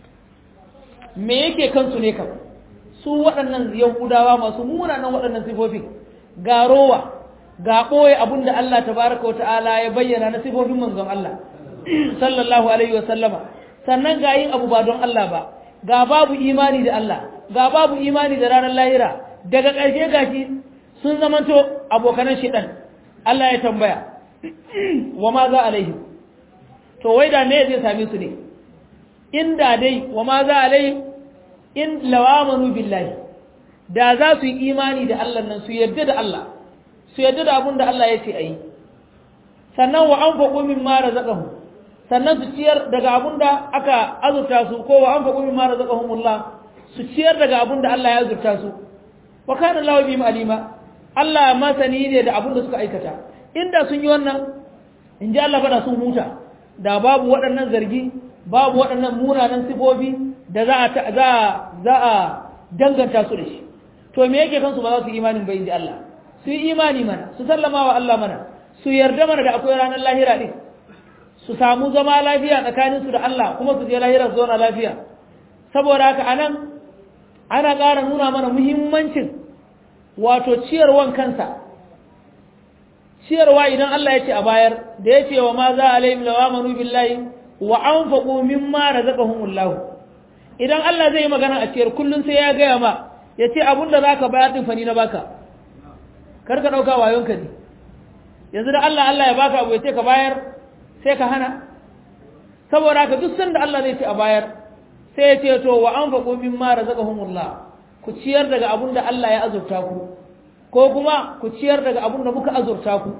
me yake kansu ne kam su waɗannan yahudawa masu munanan waɗannan sifofi ga rowa ga ɓoye abin da Allah tabaraka wa ta'ala ya bayyana na sifofin manzon Allah sallallahu alaihi wa sallama sannan ga yin abu ba don Allah ba ga babu imani da Allah ga babu imani da ranar lahira daga ƙarshe gashi sun zamanto abokanan shiɗan Allah ya tambaya wa ma za alaihim to wai da me zai same su ne inda dai wa ma za alaihim in lawamanu billahi da za su yi imani da Allah nan su yarda da Allah su yarda da abin da Allah ya ce a yi sannan wa an faƙo min mara zaƙahu sannan su ciyar daga abin da aka azurta su ko wa an faƙo min mara zaƙahumullah su ciyar daga abin da Allah ya azurta su wa kana Allah bi alima Allah masani ne da abin da suka aikata inda sun yi wannan in ji Allah fada sun huta da babu waɗannan zargi babu waɗannan munanan sifofi da za a za za a danganta su da shi to me yake kansu ba za su yi imanin bai inji Allah su yi imani mana su sallama wa Allah mana su yarda mana da akwai ranar lahira din su samu zama lafiya tsakanin su da Allah kuma su je lahira su zauna lafiya saboda haka anan ana ƙara nuna mana muhimmancin wato ciyarwan kansa ciyarwa idan Allah ya ce a bayar da ya ce wa ma za alaihim lawamanu billahi wa anfaqu mimma razaqahumullah idan Allah zai yi magana a ciyar kullun sai ya gaya ma ya ce abinda zaka bayar din fani na baka kar ka dauka wayonka ne yanzu da Allah Allah ya baka abu ya ce ka bayar sai ka hana saboda haka duk sanda Allah zai ce a bayar sai ya ce to wa anfaqu mimma razaqahumullah ku ciyar daga abinda Allah ya azurta ku ko kuma ku ciyar daga abin da muka azurta ku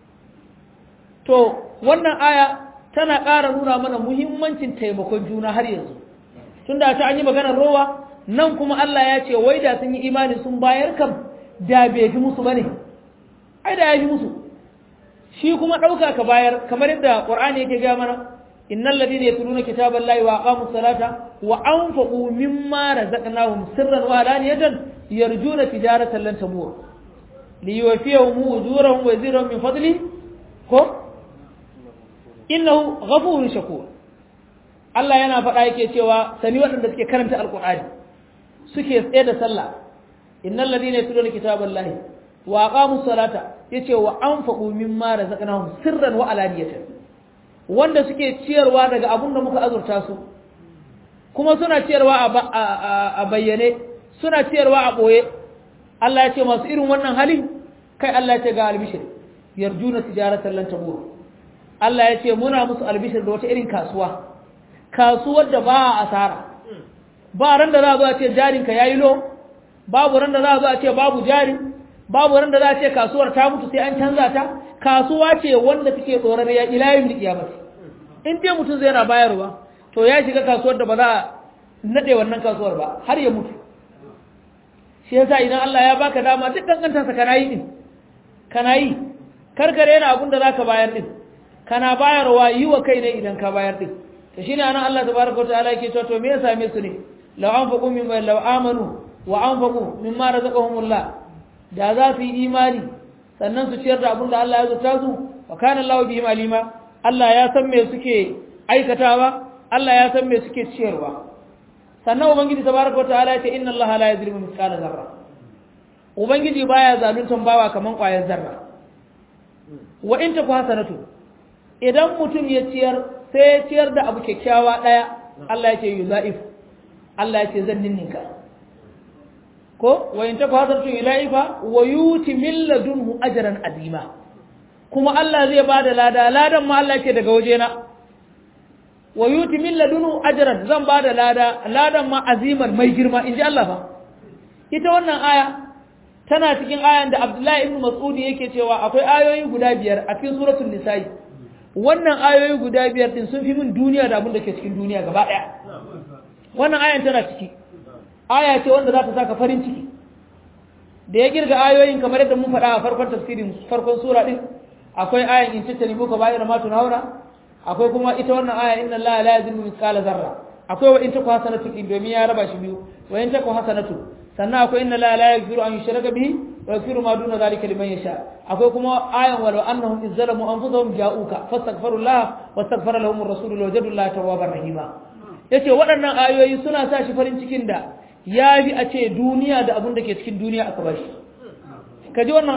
to wannan aya tana ƙara nuna mana muhimmancin taimakon juna har yanzu tunda ta an yi maganar rowa nan kuma Allah ya ce wai da sun yi imani sun bayar kam da bai fi musu bane ai da ya fi musu shi kuma ɗauka ka bayar kamar yadda ƙur'ani yake gaya mana innal ladina yatluna kitaballahi wa aqamus salata wa anfaqu mimma razaqnahum sirran wa alaniyatan yarjuna tijaratan lan tamur liyuwafiyahum ujurahum wa yazidahum min fadli ko innahu ghafurun shakur Allah yana faɗa yake cewa sani waɗanda suke karanta alqur'ani suke tsaye da sallah innal ladina yatluna kitaballahi wa aqamus salata yace wa anfaqu mimma razaqnahum sirran wa alaniyatan wanda suke ciyarwa daga abun da muka azurta su kuma suna ciyarwa a bayyane suna ciyarwa a ɓoye Allah ya ce masu irin wannan halin kai Allah ya ce ga albishir yarjuna tijaratan lan tabur Allah ya ce muna musu albishir da wata irin kasuwa kasuwar da ba a asara ba ran da za a zo a ce jarinka yayi lo babu ran da za a zo a ce babu jari babu ran da za a ce kasuwar ta mutu sai an canza ta kasuwa ce wanda take tsoron ya ilayin da kiyamati in dai mutum zai na bayarwa to ya shiga kasuwar da ba za a nade wannan kasuwar ba har ya mutu shi yasa idan Allah ya baka dama duk kankanta sa kana yi din kana yi karkare yana abin da zaka bayar din kana bayarwa yi wa kai ne idan ka bayar din to shine anan Allah tabaraka wataala yake cewa to me ya same su ne law anfaqu mimma law amanu wa anfaqu mimma razaqahumullah da za su yi imani sannan su ciyar da abin da Allah ya zuta su wa kana Allahu bihim alima Allah ya san me suke aikatawa Allah ya san me suke ciyarwa sannan ubangiji tabaraka wataala ya ce inna allaha la yuzlimu mithqala zarra ubangiji baya zaluntan bawa kaman ƙwayar zarra wa in taku hasanatu idan mutum ya ciyar sai ya ciyar da abu kyakkyawa daya Allah ya ce yuzaif Allah ya ce zan ninninka ko wa in taku hasanatu yulaifa wa yuti min ladunhu ajran azima kuma Allah zai bada lada ladan ma Allah ya ce daga wajena wa yuti min ladunu ajran zan bada lada ladan ma aziman mai girma inji Allah fa ita wannan aya tana cikin ayan da Abdullahi ibn Mas'ud yake cewa akwai ayoyi guda biyar a cikin suratul nisa'i wannan ayoyi guda biyar din sun fi min duniya da abin da ke cikin duniya gaba daya wannan ayan tana ciki aya ce wanda za ta saka farin ciki da ya girga ayoyin kamar yadda mun faɗa a farkon tafsirin farkon sura din akwai ayan in tattali muka bayar ma tunhaura akwai kuma ita wannan aya inna allaha la yazlimu mithqala zarra akwai wa in taku hasanatu in domin ya raba shi biyu wa in taku hasanatu sannan akwai inna allaha la yaghfiru an yushraka bihi wa yaghfiru ma duna zalika liman yasha akwai kuma ayan walau annahum izzalamu anfusahum ja'uka fastaghfirullaha wastaghfara lahum ar-rasul wajadu allaha tawwabar rahima yace waɗannan ayoyi suna sa shi farin cikin da ya bi a ce duniya da abin da ke cikin duniya aka bashi ka ji wannan ayar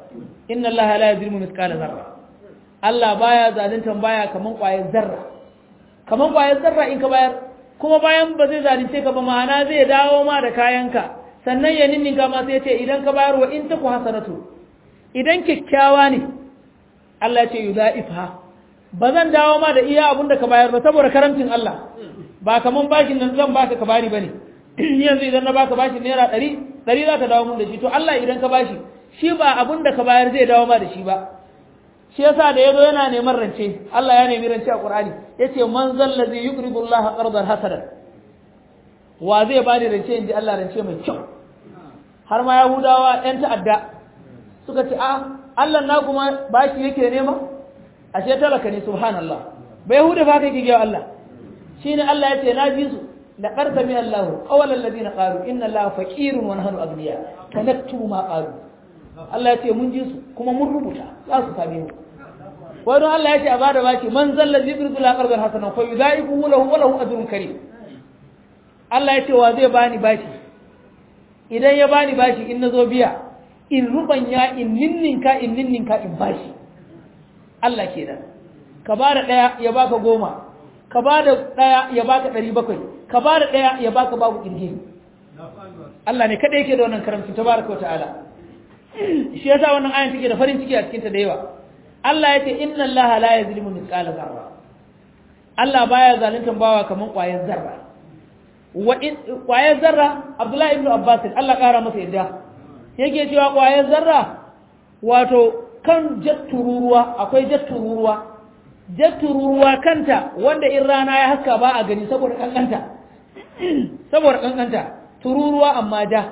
inna allaha la yuzlimu mithqala zarra Allah baya zaluntan baya kaman ƙwayar zarra kaman ƙwayar zarra in ka bayar kuma bayan ba zai zalunce ka ba ma'ana zai dawo ma da kayanka sannan ya ninninka ma sai ya ce idan ka bayar wa in taku hasanatu idan kyakkyawa ne Allah ya ce yudha'ifha ba zan dawo ma da iya abin da ka bayar ba saboda karamcin Allah ba kaman bashin nan zan baka ka bari bane ni yanzu idan na baka bashin naira ɗari ɗari za ka dawo mun da shi to Allah idan ka bashi shi ba abin da ka bayar zai dawo ma da shi ba shi yasa da yazo yana neman rance Allah ya nemi rance a Qur'ani yace man zallazi yuqridu Allah qardan hasanan wa zai bani rance inji Allah rance mai kyau har ma Yahudawa ɗan ta'adda suka ce a Allah na kuma bashi yake nema ashe talaka ne subhanallah bai Yahuda fa kai kike Allah shine Allah yace na ji su laqad sami Allah qawla alladhina qalu inna Allah faqirun wa nahnu aghniya tanaktu ma qalu Allah yace mun ji su kuma mun rubuta za su same mu wai don Allah yace a bada baki man zalla zikru la qardan hasana fa yudaifu lahu wa lahu ajrun karim Allah yace wa zai bani bashi idan ya bani bashi in nazo biya in rubanya in ninninka in ninninka in bashi Allah kenan ka bada daya ya baka goma ka bada daya ya baka ɗari bakwai ka bada daya ya baka babu kirgi Allah ne kada yake da wannan karamci tabaraka ta'ala shi yasa wannan ayan take da farin ciki a cikin ta da yawa Allah yace inna Allah la yazlimu mithqala zarra Allah baya zalunta bawa kaman ƙwayar zarra wa ƙwayar zarra Abdullahi ibn Abbas Allah ƙara masa yadda yake cewa ƙwayar zarra wato kan jattururuwa akwai jattururuwa jattururuwa kanta wanda in rana ya haska ba a gani saboda kankanta saboda kankanta tururuwa amma ja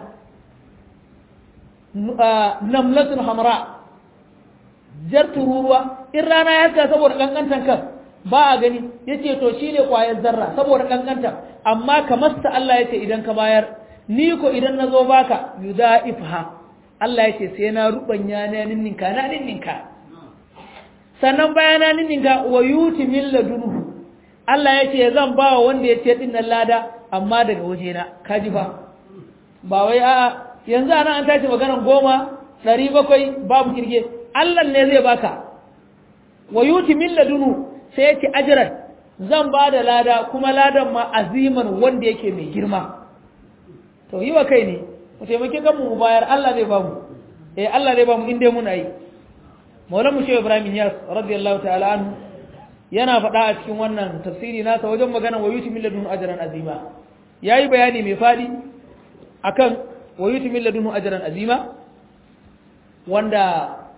namlatun hamra jar tururuwa in rana ya haska saboda kankantan kan ba a gani yace to shine kwayar zarra saboda kankanta amma kamar sa Allah yace idan ka bayar ni ko idan nazo baka yudaifha Allah yace sai na rubanya na ninninka na ninninka sannan bayana ninninka wa yuti min ladunhu Allah yace zan ba wanda yace din nan lada amma daga wajena kaji fa ba wai a'a yanzu ana an tashi maganar goma ɗari bakwai babu kirge Allah ne zai baka wa yuti min ladunu sai yake ajran zan ba da lada kuma ladan ma aziman wanda yake mai girma to yi wa kai ne mu taimake kanmu mu bayar Allah zai bamu eh Allah zai bamu inda muna yi Maulana mu Shehu Ibrahim Yas radiyallahu ta'ala anhu yana faɗa a cikin wannan tafsiri nasa wajen magana wa yuti min ladunu ajran azima yayi bayani mai fadi akan wa yuti min ladunu ajran azima wanda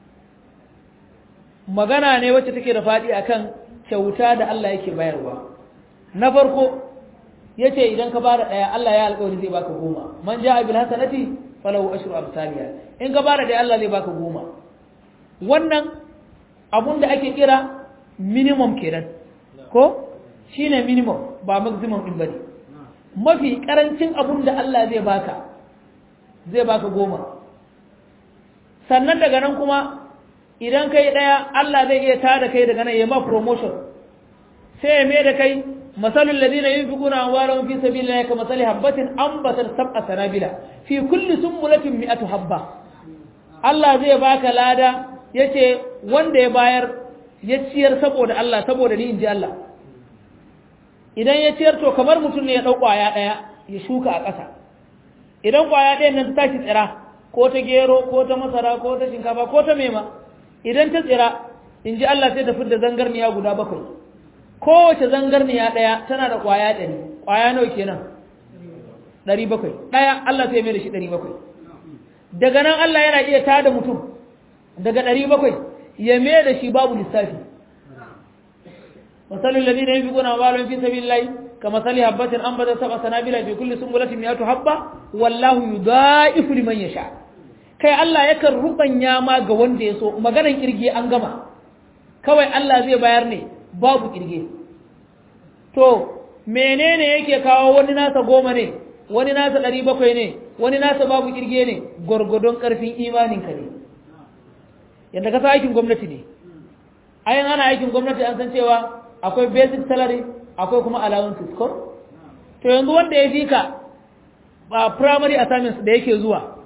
magana ne wacce take da faɗi akan kyauta da Allah yake bayarwa na farko yace idan ka bada daya Allah ya alƙawari zai baka goma man ja'a bil hasanati falahu ashru amsalha in ka bada daya Allah zai baka goma wannan abun da ake kira minimum kenan ko shine minimum ba maximum din bane mafi karancin abun da Allah zai baka zai baka goma sannan daga nan kuma idan kai daya Allah zai iya tada kai daga nan ya ma promotion sai ya mai da kai masalul ladina yunfiquna amwalahum fi sabilillahi kamathali habatin anbatat sab'a sanabila fi kulli sumbulatin mi'atu habba Allah zai baka lada yace wanda ya bayar ya ciyar saboda Allah saboda ni inji Allah idan ya ciyar to kamar mutum ne ya dau kwaya daya ya shuka a ƙasa idan kwaya ɗayan nan ta tashi tsira ko ta gero ko ta masara ko ta shinkafa ko ta mema idan ta tsira in ji Allah sai ta fidda zangarniya guda bakwai kowace zangarniya ɗaya tana da ƙwaya ɗari ƙwaya nawa kenan ɗari bakwai ɗaya Allah sai mai da shi ɗari bakwai daga nan Allah yana iya tada mutum daga ɗari bakwai ya mai da shi babu lissafi masalin ladina yin fi guna walon fi sabi lai ka masali habbatin an bada saba sanabila fi kulli sumbulatin miyatu habba wallahu yudaifu liman yasha kai Allah yakan rubanya ma ga wanda ya so maganan kirge an gama kawai Allah zai bayar ne babu kirge to menene yake kawo wani nasa goma ne wani nasa ɗari bakwai ne wani nasa babu kirge ne gwargwadon ƙarfin imaninka ne yadda ka sa aikin gwamnati ne ayin ana aikin gwamnati an san cewa akwai basic salary akwai kuma allowances ko to yanzu wanda ya fi ka ba primary assignments da yake zuwa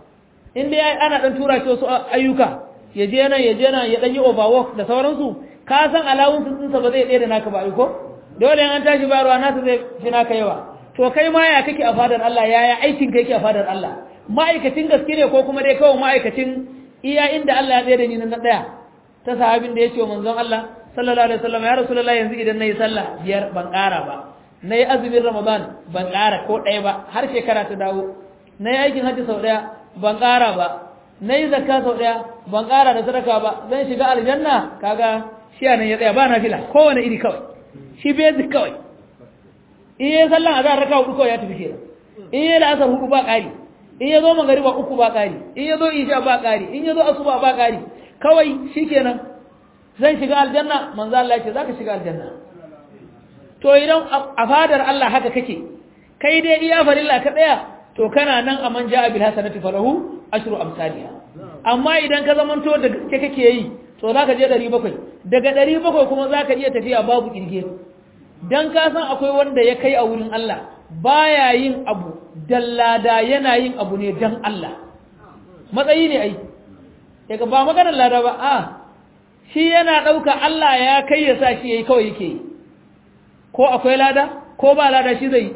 in dai ana dan tura shi wasu ayyuka ya je nan ya je nan ya dan yi overwork da sauransu ka san alawun sun sa ba zai ɗaya da naka ba ai ko dole an tashi bayarwa nasa zai fi naka yawa to kai ma ya kake a fadar Allah yaya aikin ka yake a fadar Allah ma'aikacin gaske ne ko kuma dai kawai ma'aikacin iya inda Allah ya tsaye da ni na daya ta sahabin da ya ce wa manzon Allah sallallahu alaihi wasallam ya rasulullahi yanzu idan nayi sallah biyar ban ƙara ba nayi azumin ramadan ban ƙara ko ɗaya ba har shekara ta dawo nayi aikin hajji sau ɗaya ban ƙara ba nayi zakka sau ɗaya ban ƙara da sadaka ba zan shiga aljanna kaga shi anan ya tsaya ba na fila kowane iri kawai shi basic kawai in yi sallan azhar raka hudu kawai ya tafi kenan in yi la'asar hudu ba ƙari in ya zo magariba uku ba ƙari in ya zo isha ba ƙari in ya zo asuba ba ƙari kawai shikenan zan shiga aljanna manzo Allah ya ce zaka shiga aljanna to idan a fadar Allah haka kake kai dai iya farilla ka tsaya to kana nan a man ja'a bil hasanati falahu ashru amsalha amma idan ka zamanto da gaske kake yi to zaka je 700 daga 700 kuma zaka iya tafiya babu kirge dan ka san akwai wanda ya kai a wurin Allah baya yin abu dallada yana yin abu ne dan Allah matsayi ne ai daga ba maganar lada ba a shi yana ɗauka Allah ya kai ya sa shi yayi kawai yake yi ko akwai lada ko ba lada shi zai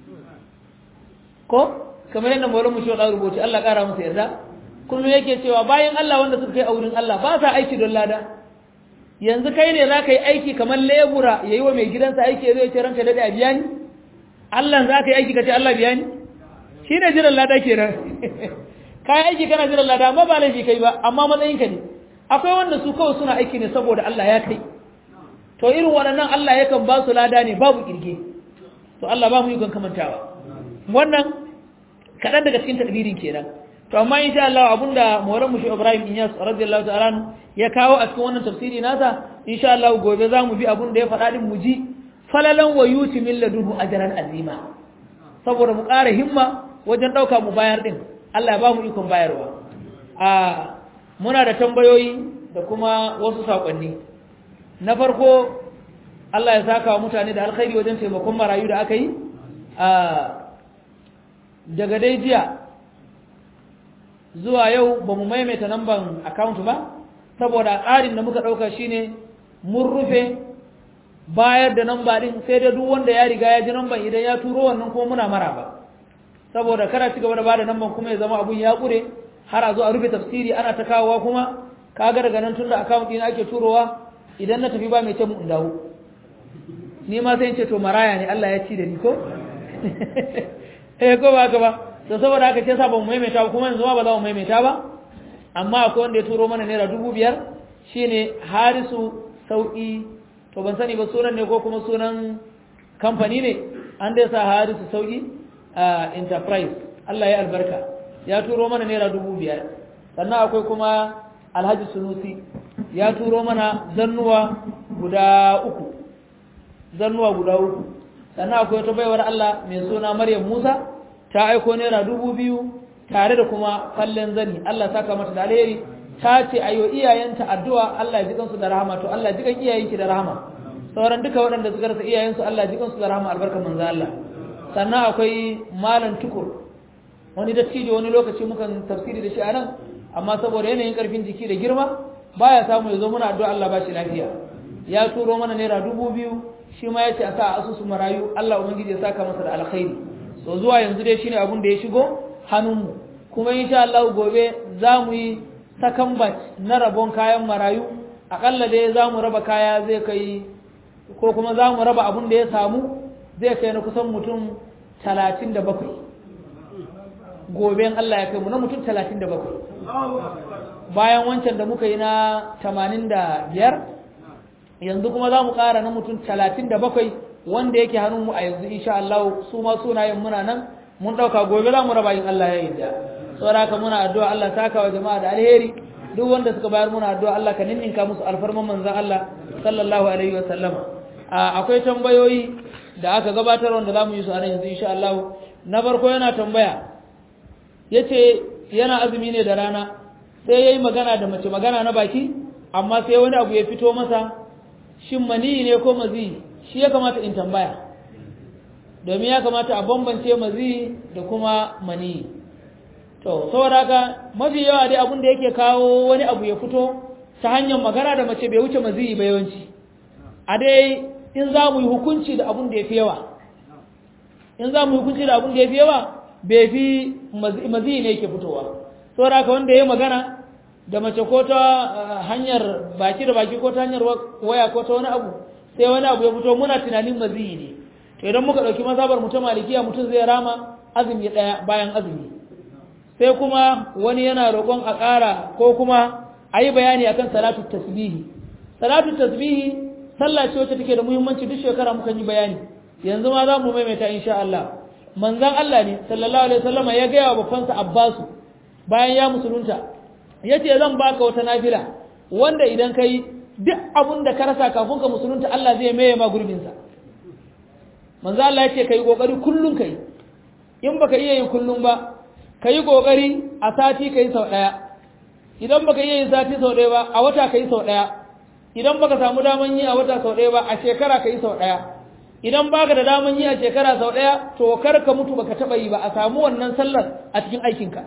ko kamar yadda maulan mu shi wa rubuci Allah ƙara masa yarda kullum yake cewa bayan Allah wanda suka kai a wurin Allah ba sa aiki don lada yanzu kai ne za ka yi aiki kamar lebura ya yi wa mai gidansa aiki ya zai ce ranka daɗe a biya ni Allah za ka yi aiki ka ce Allah biya ni shi ne jiran lada ke nan ka yi aiki kana jiran lada amma ba laifi kai ba amma matsayinka ne akwai wanda su kawai suna aiki ne saboda Allah ya kai to irin waɗannan Allah yakan ba su lada ne babu kirge to Allah ba mu yi kamantawa wannan kaɗan daga cikin tadbirin kenan to amma insha Allah abunda Maulan Mushi Ibrahim Inyas radiyallahu ta'ala ya kawo a cikin wannan tafsiri nasa insha Allah gobe za mu bi abun da ya faɗa din mu ji falalan wa yuti min ladunhu ajran azima saboda mu ƙara himma wajen ɗauka mu bayar din Allah ya ba mu ikon bayarwa a muna da tambayoyi da kuma wasu saƙonni na farko Allah ya saka wa mutane da alkhairi wajen taimakon marayu da aka yi a daga dai jiya zuwa yau ba mu maimaita namban account ba saboda tsarin da muka ɗauka shine mun rufe bayar da namba ɗin sai da duk wanda ya riga ya ji namban idan ya turo wannan kuma muna mara ba saboda kada ci gaba da bada namban kuma ya zama abun ya ƙure har a zo a rufe tafsiri ana ta kawowa kuma kaga daga nan tunda account ɗin ake turowa idan na tafi ba mai ce mu in dawo ni ma sai in ce to maraya ne Allah ya ci da ni ko eh ko ba ka ba to saboda haka ce sa ba mu maimaita ba kuma yanzu ma ba za mu maimaita ba amma akwai wanda ya turo mana naira dubu biyar shine harisu sauki to ban sani ba sunan ne ko kuma sunan kamfani ne an dai sa harisu sauki a enterprise Allah ya albarka ya turo mana naira dubu biyar sannan akwai kuma alhaji sunusi ya turo mana zannuwa guda uku zannuwa guda uku sannan akwai wata baiwar Allah mai suna Maryam Musa ta aiko naira dubu biyu tare da kuma fallen zani Allah saka mata da alheri ta ce ayo iyayenta addu'a Allah ya ji kansu da rahama to Allah ya ji kan iyayenki da rahama sauran duka waɗanda suka rasa iyayensu Allah ya ji kansu da rahama albarkar manzo Allah sannan akwai malam tukur wani dattijo wani lokaci mukan tafsiri da shi a nan amma saboda yanayin karfin jiki da girma baya samu ya zo muna addu'a Allah ba shi lafiya ya turo mana naira dubu biyu shi ma ya ce a sa asusu marayu Allah ubangiji ya saka masa da alkhairi so zuwa yanzu dai shine abun da ya shigo hannunmu kuma insha Allah gobe za mu yi second batch na rabon kayan marayu akalla dai za mu raba kaya zai kai ko kuma za mu raba abun da ya samu zai kai na kusan mutum talatin da bakwai gobe Allah ya kai mu na mutum talatin da bakwai bayan wancan da muka yi na tamanin da biyar yanzu kuma za mu ƙara na mutum talatin da bakwai wanda yake hannunmu a yanzu insha Allah su ma sunayen muna nan mun ɗauka gobe za mu raba yin Allah ya yarda saboda haka muna addu'a Allah saka wa jama'a da alheri duk wanda suka bayar muna addu'a Allah ka ninninka musu alfarman manzon Allah sallallahu alaihi wa sallama akwai tambayoyi da aka gabatar wanda za mu yi su a nan yanzu insha Allah na farko yana tambaya yace yana azumi ne da rana sai yayi magana da mace magana na baki amma sai wani abu ya fito masa shin mani ne ko mazi shi ya kamata in tambaya domin ya kamata a bambance mazi da kuma mani to to saboda haka mafi yawa dai abin da yake kawo wani abu ya fito ta hanyar magana da mace bai wuce maziyi ba yawanci a dai in za mu yi hukunci da abin da ya fi yawa in za mu yi hukunci da abin da ya fi yawa bai fi maziyi ne yake fitowa saboda haka wanda ya yi magana da mace ko ta hanyar baki da baki ko ta hanyar waya ko ta wani abu sai wani abu ya fito muna tunanin maziyi ne to idan muka ɗauki mazabar mutum malikiya mutum zai rama azumi ɗaya bayan azumi sai kuma wani yana roƙon a ƙara ko kuma a yi bayani akan salatu tasbihi salatu tasbihi sallah ce wacce take da muhimmanci duk shekara muka yi bayani yanzu ma za mu maimaita insha Allah manzon Allah ne sallallahu alaihi wasallam ya gaya wa babbansa Abbasu bayan ya musulunta yace zan baka wata nafila wanda idan kai duk abun da ka rasa kafin ka musulunta Allah zai maye ma gurbin sa manzo Allah yace kai kokari kullun kai in baka iya yi kullun ba kai kokari a sati kai sau daya idan baka iya yin sati sau daya ba a wata kai sau daya idan baka samu daman yi a wata sau daya ba a shekara kai sau daya idan baka da daman yi a shekara sau daya to kar ka mutu baka taba yi ba a samu wannan sallar a cikin aikinka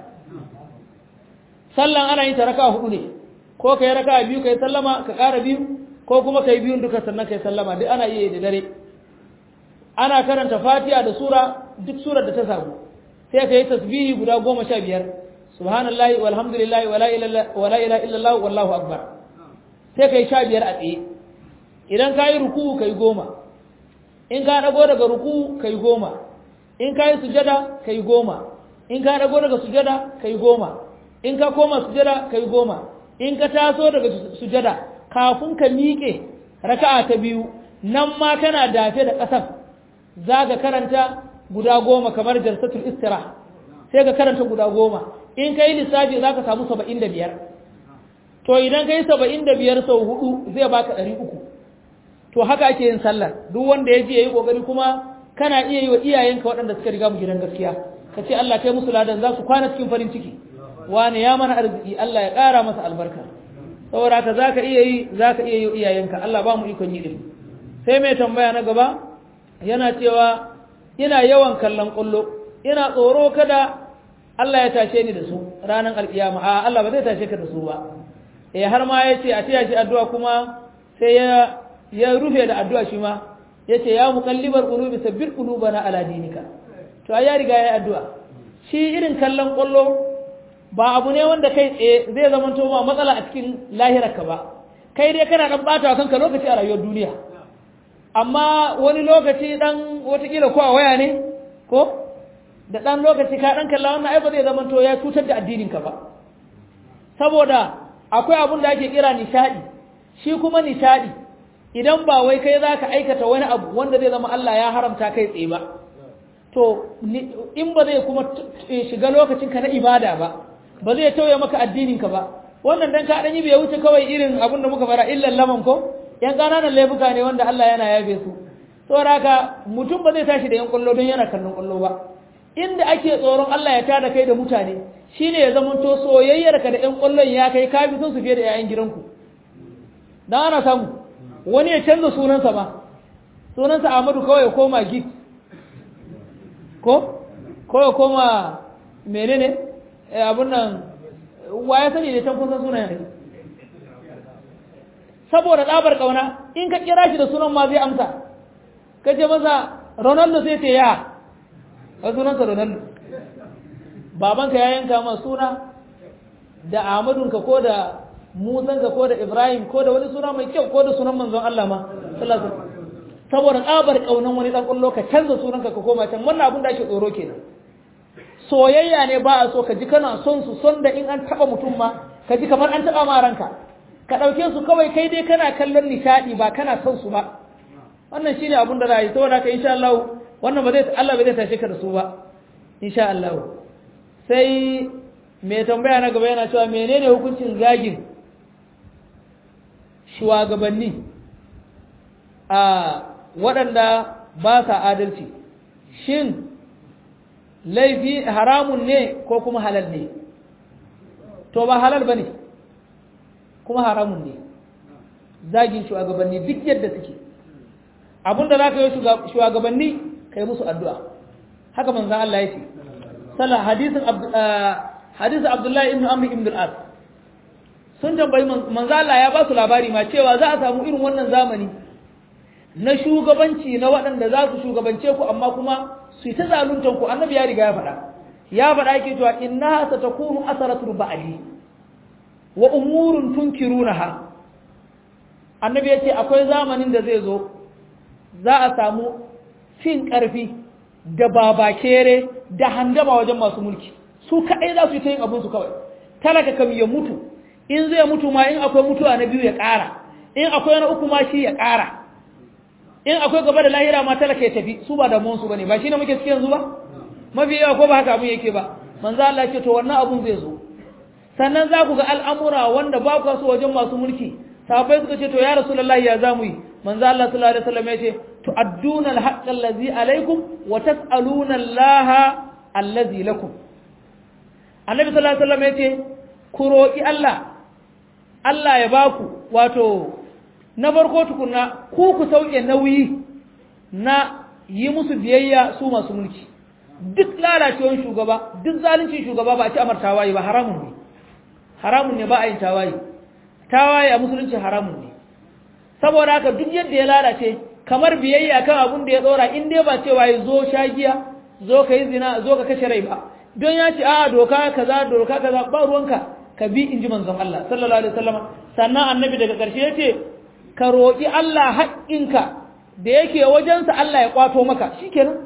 sallan ana yin ta raka hudu ne ko kai raka biyu kai sallama ka ƙara biyu ko kuma kai biyun duka sannan kai sallama duk ana iya da dare ana karanta fatiha da sura duk surar da ta samu sai ka yi tasbihi guda goma sha biyar subhanallahi walhamdulillahi wala ilaha illallah wallahu akbar sai ka yi sha biyar a tsaye idan ka yi ruku ka yi goma in ka dago daga ruku ka yi goma in ka yi sujada ka yi goma in ka dago daga sujada ka yi goma in ka koma sujada ka yi goma in ka taso daga sujada kafin ka miƙe raka'a ta biyu nan ma kana dafe da ƙasar za ka karanta guda goma kamar jalsatul istira sai ka karanta guda goma in ka yi lissafi za ka samu saba'in da biyar to idan ka yi saba'in da biyar sau hudu zai baka ɗari uku to haka ake yin sallar duk wanda ya ji ya yi ƙoƙari kuma kana iya yi wa iyayenka waɗanda suka riga mu gidan gaskiya ka ce Allah kai musu ladan za su kwana cikin farin ciki wani ya mana arziki Allah ya ƙara masa albarka saboda haka za ka iya yi za ka iya yi wa iyayenka Allah ba mu ikon yi ɗin sai mai tambaya na gaba yana cewa ina yawan kallon ƙullo ina tsoro kada Allah ya tashe ni da su ranar alkiyama a Allah ba zai tashe ka da su ba eh har ma ya ce a taya shi addu'a kuma sai ya ya rufe da addu'a shi ma ya ce ya muqallibar qulubi sabbir qulubana ala dinika to ya riga ya addu'a shi irin kallon ƙullo ba abu ne wanda kai tsaye zai zama to ma matsala a cikin lahirarka ba kai dai kana dan bata kanka lokaci a rayuwar duniya amma wani lokaci dan watakila ko a waya ne ko da dan lokaci ka dan kalla wannan ai ba zai zama to ya cutar da addininka ba saboda akwai abun da ake kira nishadi shi kuma nishadi idan ba wai kai zaka aikata wani abu wanda zai zama Allah ya haramta kai tsaye ba to in ba zai kuma shiga lokacin ka na ibada ba ba zai tauye maka addininka ba wannan dan ka dan yi bai wuce kawai irin abun da muka fara illan laman ko yan ƙananan laifuka ne wanda Allah yana yabe su saboda haka mutum ba zai tashi da yan kullo don yana kallon kullo ba inda ake tsoron Allah ya tada kai da mutane shine ya zama to soyayyar ka da yan kullon ya kai ka bi son su fiye da yayan gidanku dan ana samu wani ya canza sunansa ba sunansa Ahmadu kawai ya koma git ko ko ya koma menene abun nan wa ya sani ne can kun san sunayen saboda ɗabar ƙauna in ka kira shi da sunan ma zai amsa ka ce masa ronaldo sai ce ya a sunansa ronaldo babanka ya yanka ma suna da ahmadunka ko da musanka ko da ibrahim ko da wani suna mai kyau ko da sunan manzon Allah ma saboda ɗabar ƙaunan wani ɗan ƙullo ka canza sunanka ka koma can wannan abin da ake tsoro kenan soyayya ne ba a so ka ji kana son su son da in an taɓa mutum ma ka ji kamar an taɓa ma ranka ka ɗauke su kawai kai dai kana kallon nishaɗi ba kana son su ba wannan shine abin da za yi saboda haka insha Allah wannan ba zai Allah ba zai tashe ka da su ba insha Allah sai mai tambaya na gaba yana cewa menene hukuncin zagin shugabanni a waɗanda ba sa adalci shin laifi haramun ne ko kuma halal ne to ba halal ba ne kuma haramun ne zagin shugabanni duk yadda suke abinda za ka yi shugabanni ka yi musu addu'a haka manzan Allah ya ce sallah hadisin hadisi abdullahi ibn amr ibn al-as sun tambayi manzo Allah ya ba su labari ma cewa za a samu irin wannan zamani na shugabanci na waɗanda za su shugabance ku amma kuma su yi ta zaluntan ku annabi ya riga ya faɗa ya faɗa yake cewa innaha satakunu asaratul ba'li wa umurun tunkirunaha annabi ya ce akwai zamanin da zai zo za a samu fin ƙarfi da babakere da handama wajen masu mulki su kaɗai za su yi ta yin abinsu kawai talaka kam ya mutu in zai mutu ma in akwai mutuwa na biyu ya ƙara in akwai na uku ma shi ya ƙara in akwai gaba da lahira ma talaka ya tafi su ba da monsu ba ne ba shi ne muke cikin yanzu ba mafi yawa ko ba haka abin yake ba manzo Allah ce to wannan abun zai zo sannan za ku ga al'amura wanda ba ku so wajen masu mulki sahabbai suka ce to ya rasulullahi ya zamu yi manzo Allah sallallahu alaihi wasallam ya ce tu'adduna al-haqqa allazi alaikum wa tas'aluna allaha allazi lakum annabi sallallahu alaihi wasallam ya ce ku roki Allah Allah ya baku wato na farko tukunna ku ku sauke nauyi na yi musu biyayya su masu mulki duk lalacewar shugaba duk zalincin shugaba ba a ci amar tawaye ba haramun ne haramun ne ba a yin tawaye tawaye a musulunci haramun ne saboda haka duk yadda ya lalace kamar biyayya kan abun da ya dora in dai ba cewa ya zo shagiya zo ka yi zina zo ka kashe rai ba don ya ce a doka kaza doka kaza ba ruwanka ka bi in ji manzon Allah sallallahu alaihi wasallam sannan annabi daga ƙarshe ya ce ka roƙi Allah haƙƙinka da yake wajensa Allah ya kwato maka shikenan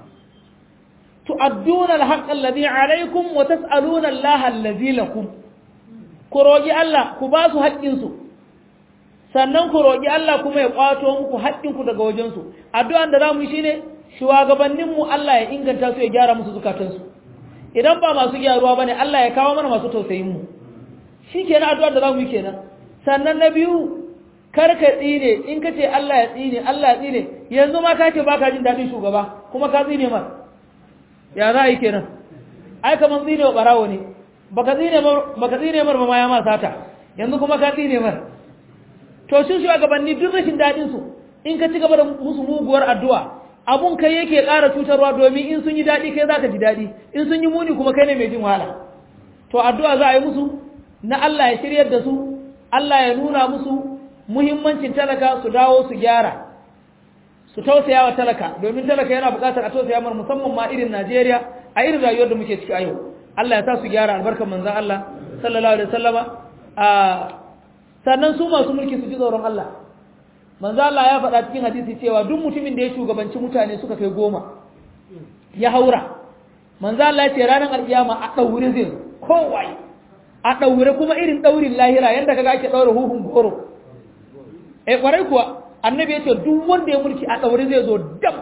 tu'adduna al-haqqa alladhi alaykum wa tas'aluna Allah alladhi lakum ku roƙi Allah ku ba su haƙƙinsu sannan ku roƙi Allah kuma ya ƙwato muku haƙƙinku daga wajensu addu'an da za mu yi shine shugabanninmu Allah ya inganta su ya gyara musu zukatansu idan ba masu gyaruwa bane Allah ya kawo mana masu tausayin mu shi kenan addu'ar da za mu yi kenan sannan na biyu kar ka tsine in ka ce Allah ya tsine Allah ya tsine yanzu ma ka ce ba ka jin daɗin shugaba kuma ka tsine mar ya za a yi kenan ai kamar tsine wa ɓarawo ne baka tsine mar baka tsine mar ba ma ya ma sata yanzu kuma ka tsine mar to sun shugabanni duk rashin dadin su in ka ci gaba da musu muguwar addu'a abun kai yake ƙara cutarwa domin in sun yi dadi kai zaka ji dadi in sun yi muni kuma kai ne mai jin wahala to addu'a za a yi musu na Allah ya shiryar da su Allah ya nuna musu muhimmancin talaka su dawo su gyara su tausaya wa talaka domin talaka yana buƙatar a tausaya mar musamman ma irin Najeriya a irin rayuwar da muke ciki a yau Allah ya sa su gyara albarkar manzon Allah sallallahu alaihi wasallama a sannan su masu mulki su ji tsoron Allah manzo Allah ya faɗa cikin hadisi cewa duk mutumin da ya shugabanci mutane suka kai goma ya haura manzo Allah ya ce ranar alkiyama a daure zai kowai a daure kuma irin daurin lahira yanda kaga ake daure huhun goro eh kwarai kuwa annabi ya ce duk wanda ya mulki a daure zai zo dam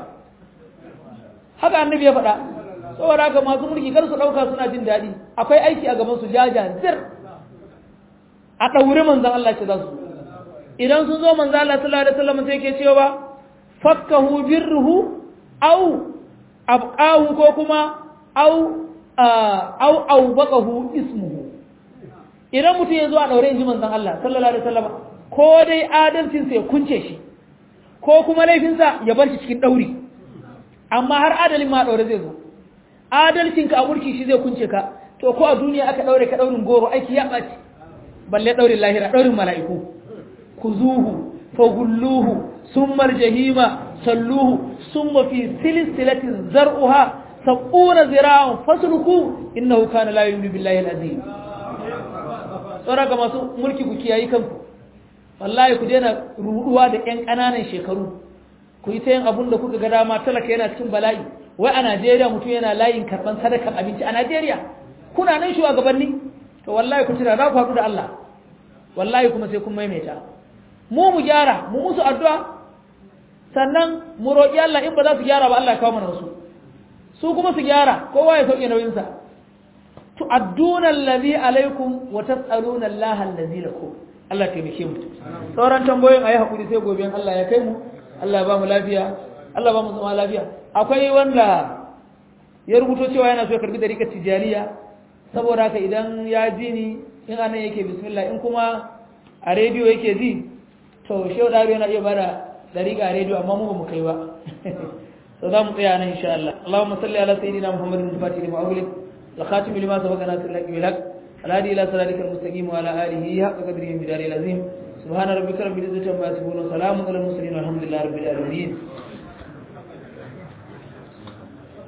haka annabi ya faɗa saboda haka masu mulki kar su ɗauka suna jin daɗi akwai aiki a gaban su jaja zir a ɗaure manzan Allah ce za su idan sun zo manzan Allah sallallahu alaihi wasallam sai ke cewa fakkahu birruhu au abqahu ko kuma au au au baqahu ismuhu idan mutum ya zo a ɗaure inji manzan Allah sallallahu alaihi wasallam ko dai adalcin sa ya kunce shi ko kuma laifinsa ya bar shi cikin ɗauri amma har adalin ma a ɗaure zai zo adalcinka a mulki shi zai kunce ka to ko a duniya aka ɗaure ka ɗaurin goro aiki ya ɓaci balle ɗaurin lahira ɗaurin mala'iku ku zuhu fagulluhu sun marjahima salluhu sun mafi silisilatin zar'uha saƙuna zira'un fasuluku innahu kana la yu'minu billahi al-azim tsara ga masu mulki ku kiyayi kanku wallahi ku daina ruduwa da ƴan ƙananan shekaru ku yi ta yin abun da kuka ga dama talaka yana cikin bala'i wai a Najeriya mutum yana layin karɓan sadakar abinci a Najeriya kuna nan shugabanni to wallahi ku tuna za ku haɗu da Allah wallahi kuma sai kun maimaita mu mu gyara mu musu addu'a sannan mu roƙi Allah in ba za su gyara ba Allah ya kawo mana wasu su kuma su gyara kowa ya sauke nauyinsa tu'adduna allazi alaikum wa tas'aluna Allah allazi lakum Allah ya taimake mu sauran tambayoyin ayi hakuri sai gobe Allah ya kai mu Allah ya ba mu lafiya Allah ba mu zama lafiya akwai wanda ya rubuto cewa yana so ya karbi dariƙar tijaniya saboda haka idan ya ji ni in anan yake bismillah in kuma a rediyo yake ji to shehu ɗaro yana iya bada dariƙa a rediyo amma mu ba mu kai ba so za mu tsaya nan insha Allah Allahumma salli ala sayyidina Muhammadin al-Fatih lima ughliq الخاتم لما سبق ناصر الحق بالحق الهادي الى صراطك المستقيم وعلى اله حق قدره ومقداره العظيم سبحان ربك رب العزه عما يصفون وسلام على المرسلين والحمد لله رب العالمين